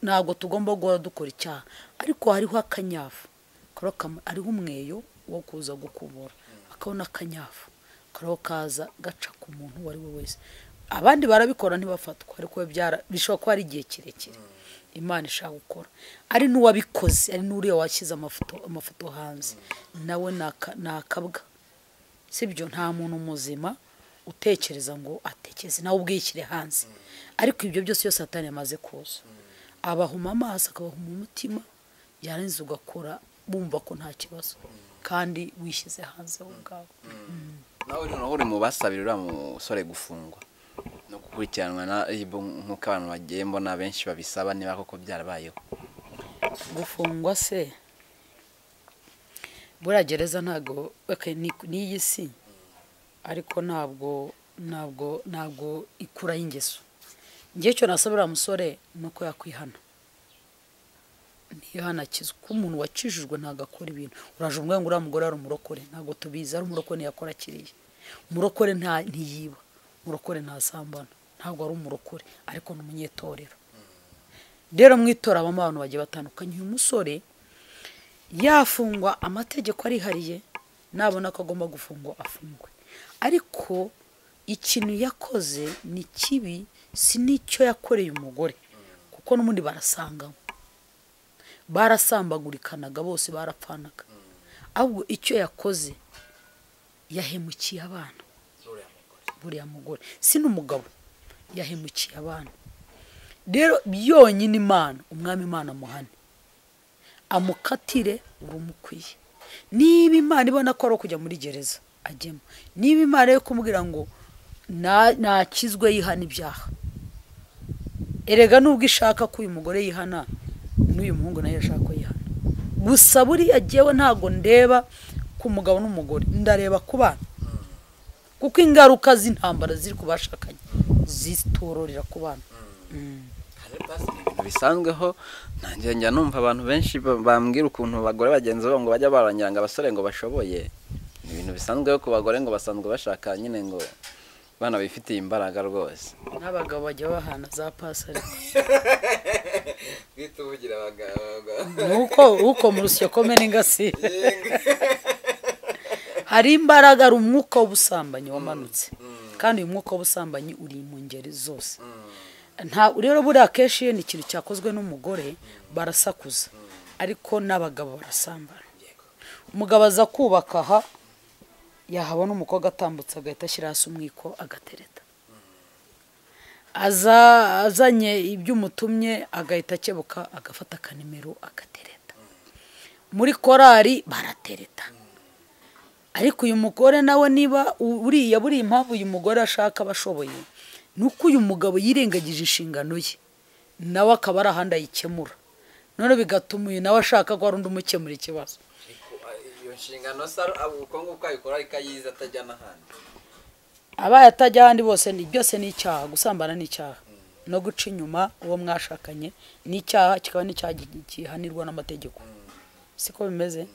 ntabwo tugomba guhora dukora icyaha ariko hariho akanyafu kariho kam- hariho umweyo wo kuza gukubura hakabaho n'akanyafu kariho kaza gaca ku muntu uwo ari we wese abandi barabikora ntibafatwa ariko we byara- bishobora kuba ari igihe kirekire imana ishaka gukora ari n'uwabikoze ari n'uriya washyize amafoto amafoto hanze nawe ni aka- ni akabwa sibyo nta muntu muzima utekereza ngo atekereze nawe ubwishyire hanze ariko ibyo byose iyo satani yamaze kuza abahuma amaso akabahuma umutima yarangiza ugakora bumva ko nta kibazo kandi wishyize hanze wowe ubwawe nawe noneho uri mu basabira uriya musore gufungwa no gukurikiranwa na RIB nk'uko abantu bagiye mbona benshi babisaba niba koko byarabayeho gufungwa se buriya gereza ntabwo okay, ni ni iyi si ariko ntabwo ntabwo ntabwo ikuraho ingeso ngewe icyo nasaba uriya musore ni uko yakwihana ntihana akizwe kuko umuntu wakijijwe ntabwo akora ibintu uraje umubwira ngo uriya mugore ari umurokore ntabwo tubizi ari umurokore ntiyakora kiriya umurokore nta ntiyiba umurokore ntasambana ntabwo ari umurokore ariko ni umunyetorero rero mu itora habamo abantu bagiye batandukanye uyu musore yafungwa amategeko arihariye nabona ko agomba gufungwa afungwe ariko ikintu yakoze ni kibi si n'icyo yakoreye umugore kuko n'ubundi barasangamo barasambagurikanaga bose barapfanaga ahubwo icyo yakoze yahemukiye abana buriya mugore si n'umugabo yahemukiye abana rero yonyine imana umwami imana amuhane amukatire urumukwiye niba imana ibona ko ari ukujya muri gereza ajyemo niba imana yo kumubwira ngo nakizwe yihana ibyaha erega nubwo ishaka ko uyu mugore yihana n'uyu muhungu nawe yashaka ko yihana gusa buriya ngewe ntabwo ndeba ku mugabo n'umugore ndareba ku bana kuko ingaruka z'intambara ziri ku bashakanye zitororera ku bana bisanzweho ntangiye njya numva abantu benshi ba- bambwira ukuntu abagore bagenzi babo ngo bajya barongera ngo abasore ngo bashoboye ni ibintu bisanzweho ku bagore ngo basanzwe bashaka nyine ngo bana bifitiye imbaraga rwose n'abagabo bajya bahana za pasare twita ubugira nuko uko mu rusyo komene ingasire hari imbaraga hari umwuka w'ubusambanyi wamanutse kandi uyu mwuka w'ubusambanyi uri mu ngeri zose nta rero buriya akenshi iyo ni ikintu cyakozwe n'umugore barasakuza ariko n'abagabo barasambana umugabo aza kubaka aha yahabona umukobwa atambutse agahita ashyira hasi umwiko agatereta aza azanye ibyo umutumye agahita akebuka agafata akanimero agatereta muri korari baratereta ariko uyu mugore nawe niba u- buriya buriya impamvu uyu mugore ashaka aba ashoboye ni uko uyu mugabo yirengagije inshingano ye nawe akaba ari ahandi ayikemura none bigatuma uyu nawe ashaka ko hari undi umukemura ikibazo iyo nshingano se uko nguko ayikora ariko ayizi atajya n'ahandi abaye atajya ahandi bose ni byose ni icyaha gusambana ni icyaha no guca inyuma uwo mwashakanye ni icyaha kikaba n'icyaha gi- gihanirwa n'amategeko siko bimeze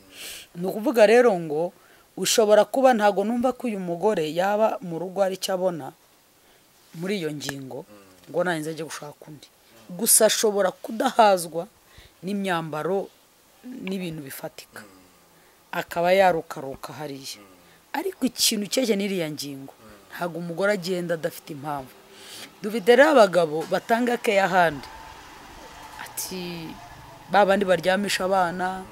ni ukuvuga rero ngo ushobora kuba ntabwo numva ko uyu mugore yaba mu rugo hari icyo abona muri iyo ngingo ngo nanjye ajye gushaka undi gusa ashobora kudahazwa n'imyambaro n'ibintu bifatika akaba yarukaruka hariya ariko ikintu cyeje n'iriya ngingo ntabwo umugore agenda adafite impamvu dufite rero abagabo batanga keya ahandi ati ba bandi baryamisha abana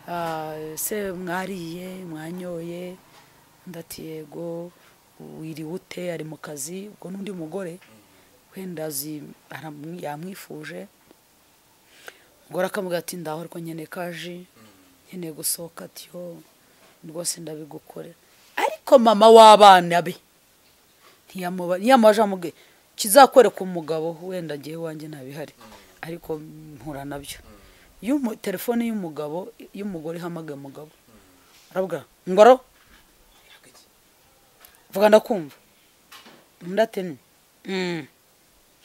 ah, ese mwariye mwanyoye undi ati yego wiriwe ute ari mu kazi ubwo n'undi mugore wenda azi- aramwi- yamwifuje umugore akamubwira ati ndaho ariko nkeneye kaji nkeneye gusohoka ati yo rwose ndabigukorera ariko mama w'abana be ntiyamuba ntiyamaje amubwira kizakwereka umugabo wenda agiye iwanjye ntabihari ariko mpura nabyo iyo umu- telefone y'umugabo y'umugore ihamagaye umugabo arabwira ngoro vuga ndakumva undi ati "Mm."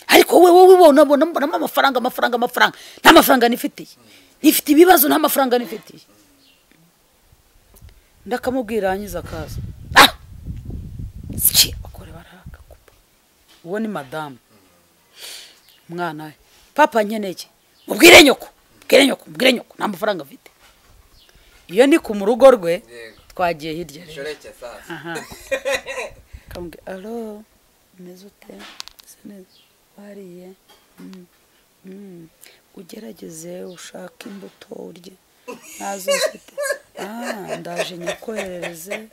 ariko wowe wowe wowe unabona mbonamo amafaranga amafaranga amafaranga nta mafaranga nifitiye nifite ibibazo nta mafaranga nifitiye ndakamubwira yangiza akaza ah siki abagore barahagakupa uwo ni madamu umwana we papa nkeneye iki? mubwire nyoko mubwire nyoko mubwire nyoko nta mafaranga afite iyo ni ku mu rugo rwe Yego. twagiye hirya rero shoreke sasa aha kambwe alo umeze ute Ese neza wariye Mm, mm. ugerageze ushake imbuto urye ntazo mfite Ah, ndaje nyakoherereze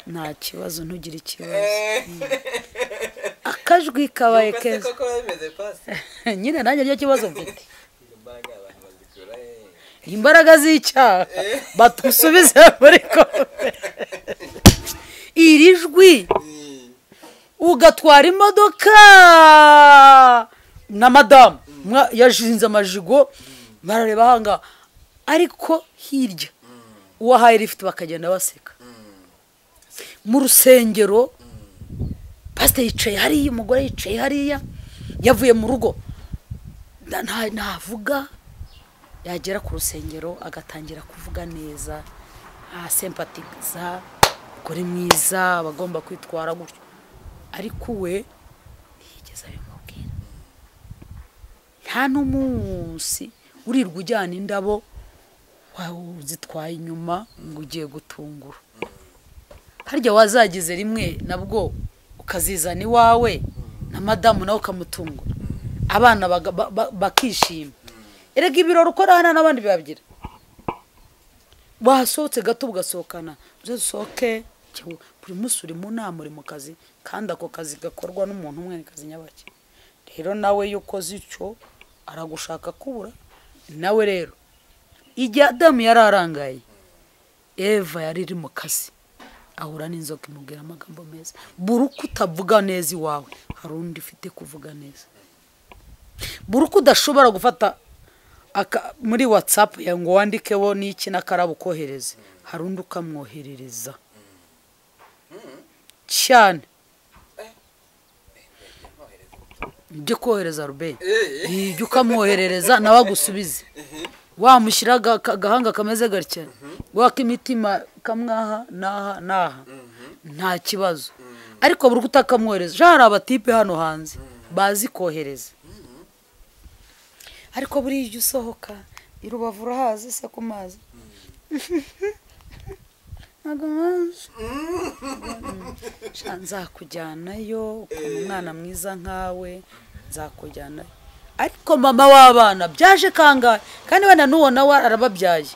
nta kibazo ntugire ikibazo Mm. akajwi kabaye keza koko bimeze pasi nyine nanjye ryo kibazo mfite imbaraga abantu bazikura imbaraga z'icyaha batusubize muri kombe iri jwi ugatwara imodoka na madamu Mwa- yashinze amajigo barareba ahanga ariko hirya uwo ahaye lifuti bakagenda baseka mu rusengero pasite yicaye hariya umugore yicaye hariya yavuye mu rugo nta- nta- ntavuga yagera ku rusengero agatangira kuvuga neza asempatiza kuri mwiza abagomba kwitwara gutyo ariko we ntiyigeze abimubwira nta n'umunsi urirwa ujyana indabo wa- zitwaye inyuma ngo ugiye gutungura harya wazagize rimwe nabwo ukazizana iwawe na madamu nawe ukamutunga abana baga- ba- ba- bakishima erega ibirori ukora hano n'abandi babyira wasohotse gato ugasohokana usohoke buri munsi uri mu nama uri mu kazi kandi ako kazi gakorwa n'umuntu umwe ni kazi nyabake rero nawe iyo ukoze icyo aragushaka kubura nawe rero igihe adamu yari arangaye eva yari iri mu kazi ahura n'inzoka imubwira amagambo meza buri uko utavuga neza iwawe hari undi ufite kuvuga neza buri uko udashobora gufata aka- muri watsapu ya ngo wandikeho n'iki n'akarabo ukohereze hari undi ukamwoherereza cyane ibyo kohereza rube ibyo ukamwoherereza nawe agusubize wamushyira aga- agahanga kameze gatya wakimitima kamwaha n'aha n'aha nta kibazo ariko buri uko utakamwohereza ja hari abatipe hano hanze bazi kohereza ariko buriya ujya usohoka i rubavu urahazi se ku mazi ntabwo nkazi Sha, nzakujyanayo ukuntu umwana mwiza nkawe nzakujyanayo ariko mama w'abana byaje kangahe kandi wenda n'uwo nawe arababyaye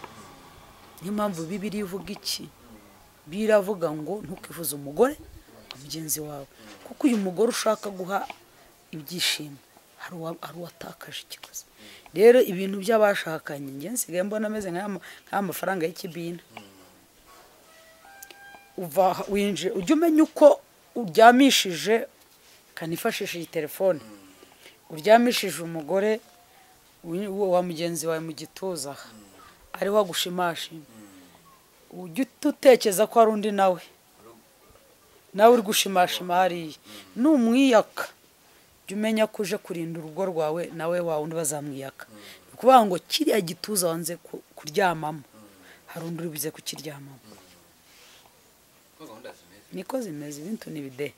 niyo mpamvu bibiri ivuga iki biravuga ngo ntukivuze umugore mugenzi wawe kuko uyu mugore ushaka guha ibyishimo hari uwa- hari uwatakaje ikiguzi rero ibintu by'abashakanye njye nsigaye mbona ameze nk'aya ma- nk'aya mafaranga y'ikibina uva aha- winjira ujya umenya uko uryamishije kanifashisha iyi telefone uryamishije umugore wi- wa mugenzi wawe mu gituza aha ariho agushimashima ujya uhita utekereza ko hari undi nawe nawe uri gushimashima hariya numwiyaka jya umenya ko uje kurinda urugo rwawe nawe wa wundi bazamwiyaka ni ukuvuga ngo kiriya gituza wanze ku- kuryamamo hari undi uri buze kukiryamamo niko zimeze ibintu ni bidehe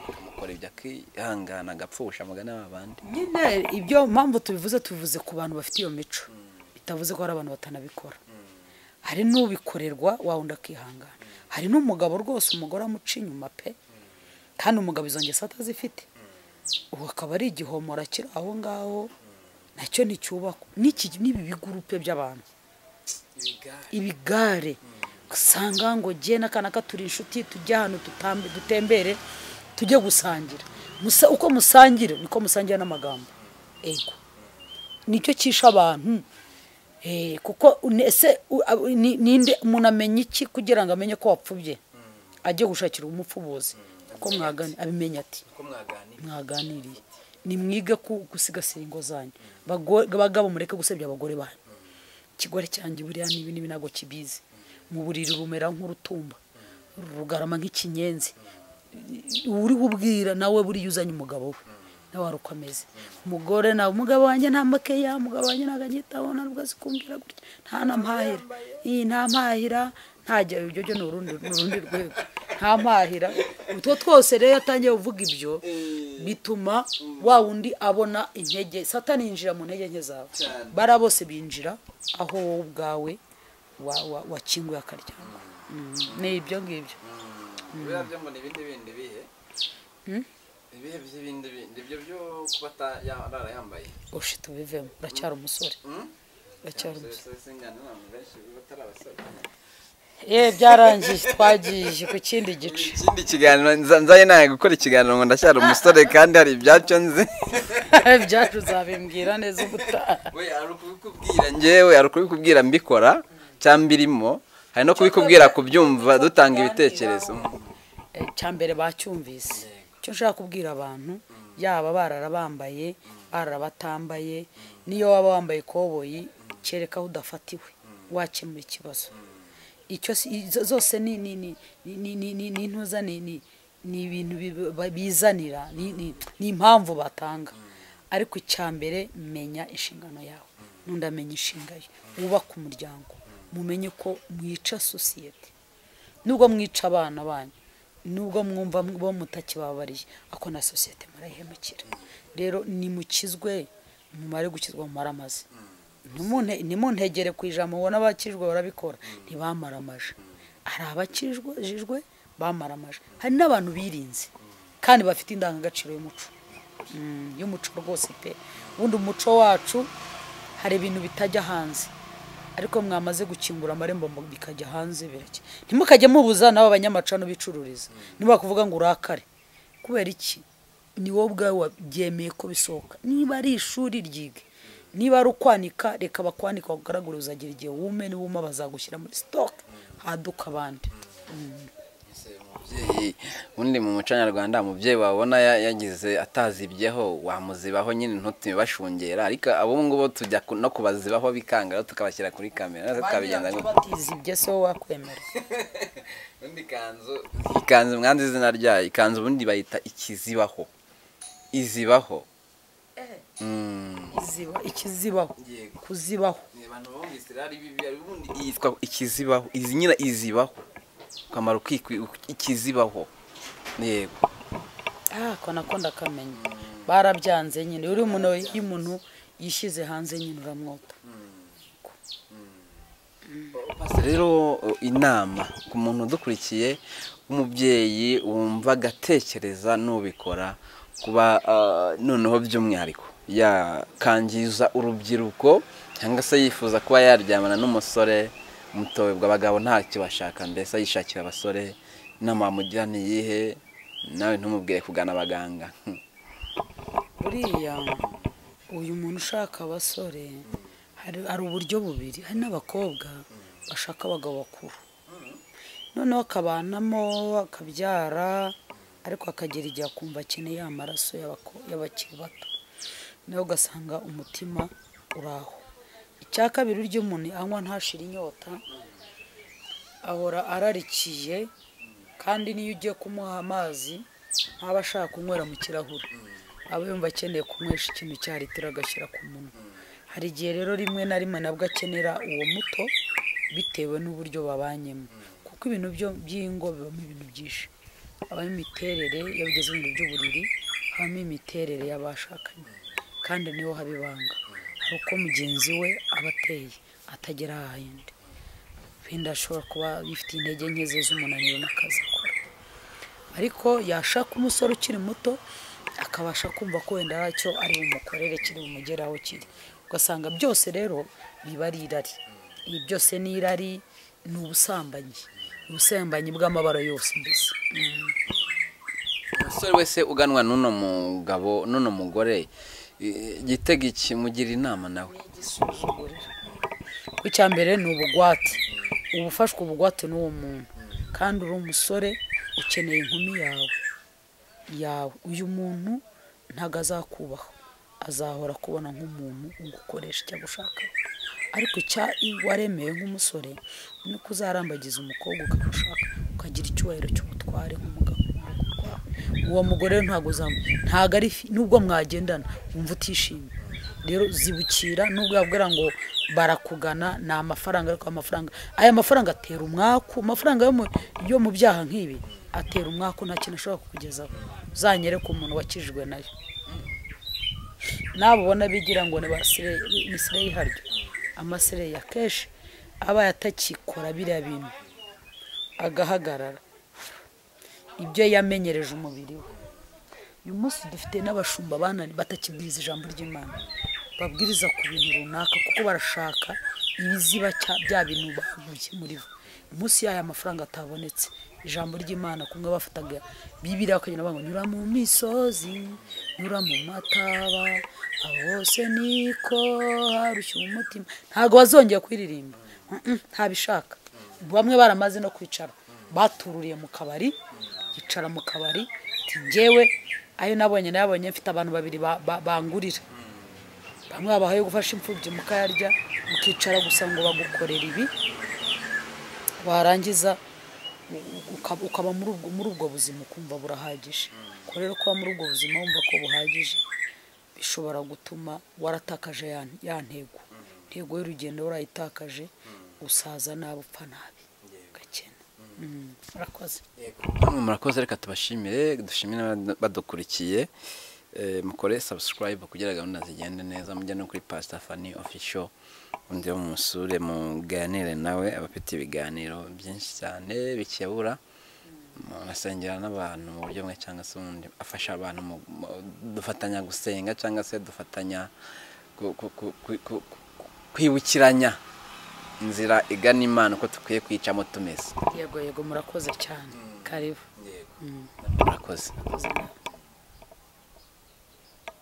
akamukora ibyo akihangana agapfusha amagana y'abandi nyine ibyo mpamvu tubivuze tubivuze ku bantu bafite iyo mico bitavuze ko hari abantu batanabikora hari n'ubikorerwa wa wundi akihangana hari n'umugabo rwose umugore amuca inyuma pe kandi umugabo izo ngeso atazifite ubu akaba ari igihomora kiri aho ngaho nacyo nticyubakwa n'iki n'ibi bigurupe by'abantu ibigare usanga ngo jye n'akana ka turi inshuti tujye ahantu tutambe- dutembere tujye gusangira Musa- uko musangira niko musangira n'amagambo ego nicyo cyisha abantu Eh, kuko une- ese u- a- ni- ninde umuntu amenya iki kugira ngo amenye ko wapfubye ajye gushakira umupfubuzi kuko mwagani abimenya ati mwaganiriye nimwige ku- gusigasira ingo zanyu Bago- bagabo mureke gusebya abagore banyu ikigore cyanjye buriya n'ibi n'ibi ntabwo kibizi mu buriri rumera nk'urutumba rugarama nk'ikinyenzi uriho ubwira nawe buriya uzanye umugabo we nawe wari uko ameze umugore nawe umugabo wanjye nta makeya umugabo wanjye ntabwo agitaho nta nubwo azi kumbwira gutya nta na mpahira iyi nta mpahira ntajya ibyo byo ni urundi ni urundi rwego nta mpahira utwo twose rero iyo atangiye kuvuga ibyo bituma wa wundi abona intege satani yinjira mu ntege nke zawe bara bose binjira aho wowe ubwawe wa- wa- wakinguye akaryango Mm, ni ibyo ngibyo biba byo ngo ni ibindi bindi bihe ibihe by'ibindi bindi ibyo byo kuba atarara yambaye ushi tubivemo uracyari umusore uracyari umusore ye byarangiye twagiye ku kindi gice ikindi kiganiro nza- nzaye nawe gukora ikiganiro ngo ndacyari umusore kandi hari ibyacyo nzi byacu uzabimbwira neza ubutaha we hari ukubikubwira njyewe hari ukubikubwira mbikora cyangwa mbirimo hari no kubikubwira kubyumva dutanga ibitekerezo Eh, cya mbere bacyumvise icyo nshaka kubwira abantu yaba bararabambaye bararabatambaye n'iyo waba wambaye ikoboyi kereka aho udafatiwe wakemura ikibazo icyo si- izo- zose ni ni ni ni- ni- ni- ni- ni intuza ni ni ni ibintu bi- ba- bizanira ni ni- ni impamvu batanga ariko icya mbere menya inshingano yawe n'undi amenya inshinga ye wubake umuryango mumenye ko mwica sosiyete nubwo mwica abana banyu nubwo mwumva bo mutakibabariye ako na sosiyete murayihemukira rero nimukizwe mumare gukizwa mu maramaze Ntimunte- ntimuntegere ku ijambo ubona abakijwe barabikora ntibamaramaje hari abakijijwe bamara amajwi hari n'abantu birinze kandi bafite indangagaciro y'umuco Mm, y'umuco rwose pe ubundi umuco wacu hari ibintu bitajya hanze ariko mwamaze gukingura amarembo mu- bikajya hanze birake ntimukajye mubuza nawe abanyamacano bicururiza ntibakuvuga ngo urakare kubera iki ni wowe ubwawe wabyemeye ko bisohoka niba ari ishuri ryige niba ari ukwanika reka bakwanika bakugaragure uzagira igihe wume niwuma bazagushyira muri sitoke haduka abandi umubyeyi ubundi mu muco nyarwanda umubyeyi wabona ya- yagize atazibyeho wamuzibaho nyine ntutume bashungera ariko abungubu tujya ku- no kubazibaho bikanga rero tukabashyira kuri kamera natwe tukabigenza gutya batizibye se wowe wakwemera undi kanzu iyi kanzu mwanze izina ryayo ikanzu ubundi bayita ikizibaho izibaho Mm. iziba ikizibaho Yego. kuzibaho abantu bumvise rero ari bibi hari ubundi yitwa ikizibaho izi nyine izibaho akamaro k'iki- ikizibaho yego Ah, ko nako ndakamenya barabyanze nyine uri umuntu iyo umuntu yishyize hanze nyine uramwota Pastor, rero inama ku muntu udukurikiye umubyeyi wumva agatekereza n'ubikora kuba ah, noneho by'umwihariko yakangiza urubyiruko cyangwa se yifuza kuba yaryamana n'umusore mutowebwa abagabo ntacyo bashaka mbese yishakira abasore inama wamugira ni iyihe nawe ntumubwire kugana abaganga buriya uyu muntu ushaka abasore hari hari uburyo bubiri hari n'abakobwa bashaka abagabo bakuru noneho akabanamo akabyara ariko akagera igihe akumva akeneye amaraso y'abako- y'abakiri bato nawe ugasanga umutima uri aho icya kabiri urya umuntu anywa ntashire inyota ahora ararikiye kandi n'iyo ugiye kumuha amazi ntaba ashaka kunywera mu kirahure aba yumva akeneye kunywesha ikintu cya litiro agashyira ku munwa hari igihe rero rimwe na rimwe nabwo akenera uwo muto bitewe n'uburyo babanyemo kuko ibintu byo by'ingo bibamo ibintu byinshi habamo imiterere iyo bigeze mu bintu by'uburiri habamo imiterere y'abashakanye kandi niho haba ibanga hari uko mugenzi we aba ateye atagera ahandi wenda ashobora kuba yifitiye intege nke ze z'umunaniro n'akazi akora ariko yashaka umusore ukiri muto akabasha kumva ko wenda aracyo ari bumukorere kiri bumugeraho kiri ugasanga byose rero biba ari irari ibi byose ni irari ni ubusambanyi ubusambanyi bw'amabara yose mbese Mm. umusore wese uganwa n'uno mugabo n'uno mugore eh, gitega iki mugira inama nawe igisuzuguriro ku cya mbere ni ubugwate uba ufashwe ubugwate n'uwo muntu kandi uri umusore ukeneye inkumi yawe yawe uyu muntu ntabwo azakubaha azahora akubona nk'umuntu ugukoresha cyangwa ushaka ariko icya waremeye nk'umusore ni uko uzarambagiza umukobwa ukamushaka ukagira icyubahiro cy'ubutware nk'umugabo uwo mugore rero ntabwo uzamu ntabwo ari fi- nubwo mwagendana wumva utishimye rero zibukira nubwo yabwira ngo barakugana ni amafaranga ariko amafaranga aya mafaranga atera umwaku amafaranga yo mu- yo mu byaha nk'ibi atera umwaku nta kintu ashobora kukugezaho uzanyereke umuntu wakijijwe nayo nabo ubona bigira ngo ni ba sire- ni sire y'iharyo amasire ya kenshi aba yatakikora biriya bintu agahagarara ibyo yamenyereje umubiri we uyu munsi dufite n'abashumba banani batakibwiriza ijambo ry'imana babwiriza ku bintu runaka kuko barashaka ibiziba cya- bya bintu baguye muri bo umunsi y'aya mafaranga atabonetse ijambo ry'imana kumwe bafataga bibiriya bakagenda bavuga ngo nyura mu misozi nyura mu mataba aho hose niko harushya umutima ntabwo wazongera kuyiririmba Mm-mm, ntabishaka bamwe baramaze no kwicara batururiye mu kabari yicara mu kabari ati njyewe ayo nabonye nayabonye mfite abantu babiri ba- ba- bangurira bamwe babahaye gufasha imfubyi mukayarya mukicara gusa ngo bagukorere ibi warangiza u- u- uka- ukaba muri ubwo- muri ubwo buzima ukumva burahagije ko rero kuba muri ubwo buzima wumva ko buhagije bishobora gutuma waratakaje ya ya ntego intego y'urugendo warayitakaje usaza nabi upfa nabi ugakena Mm, murakoze Namwe murakoze reka tubashimire dushimire n'abad- badukurikiye Eh, mukore subscribe kugira gahunda zigende neza mujya no kuri pastor fani official undi musure muganire nawe abafite ibiganiro byinshi cyane bikebura umuntu asengera n'abantu mu buryo bumwe cyangwa se ubundi afasha abantu mu- mu- dufatanya gusenga cyangwa se dufatanya ku- ku- ku- ku- ku- ku- kwibukiranya inzira igana imana uko dukwiye kwicamo tumeze yego yego murakoze cyane karibu murakoze murakoze nawe.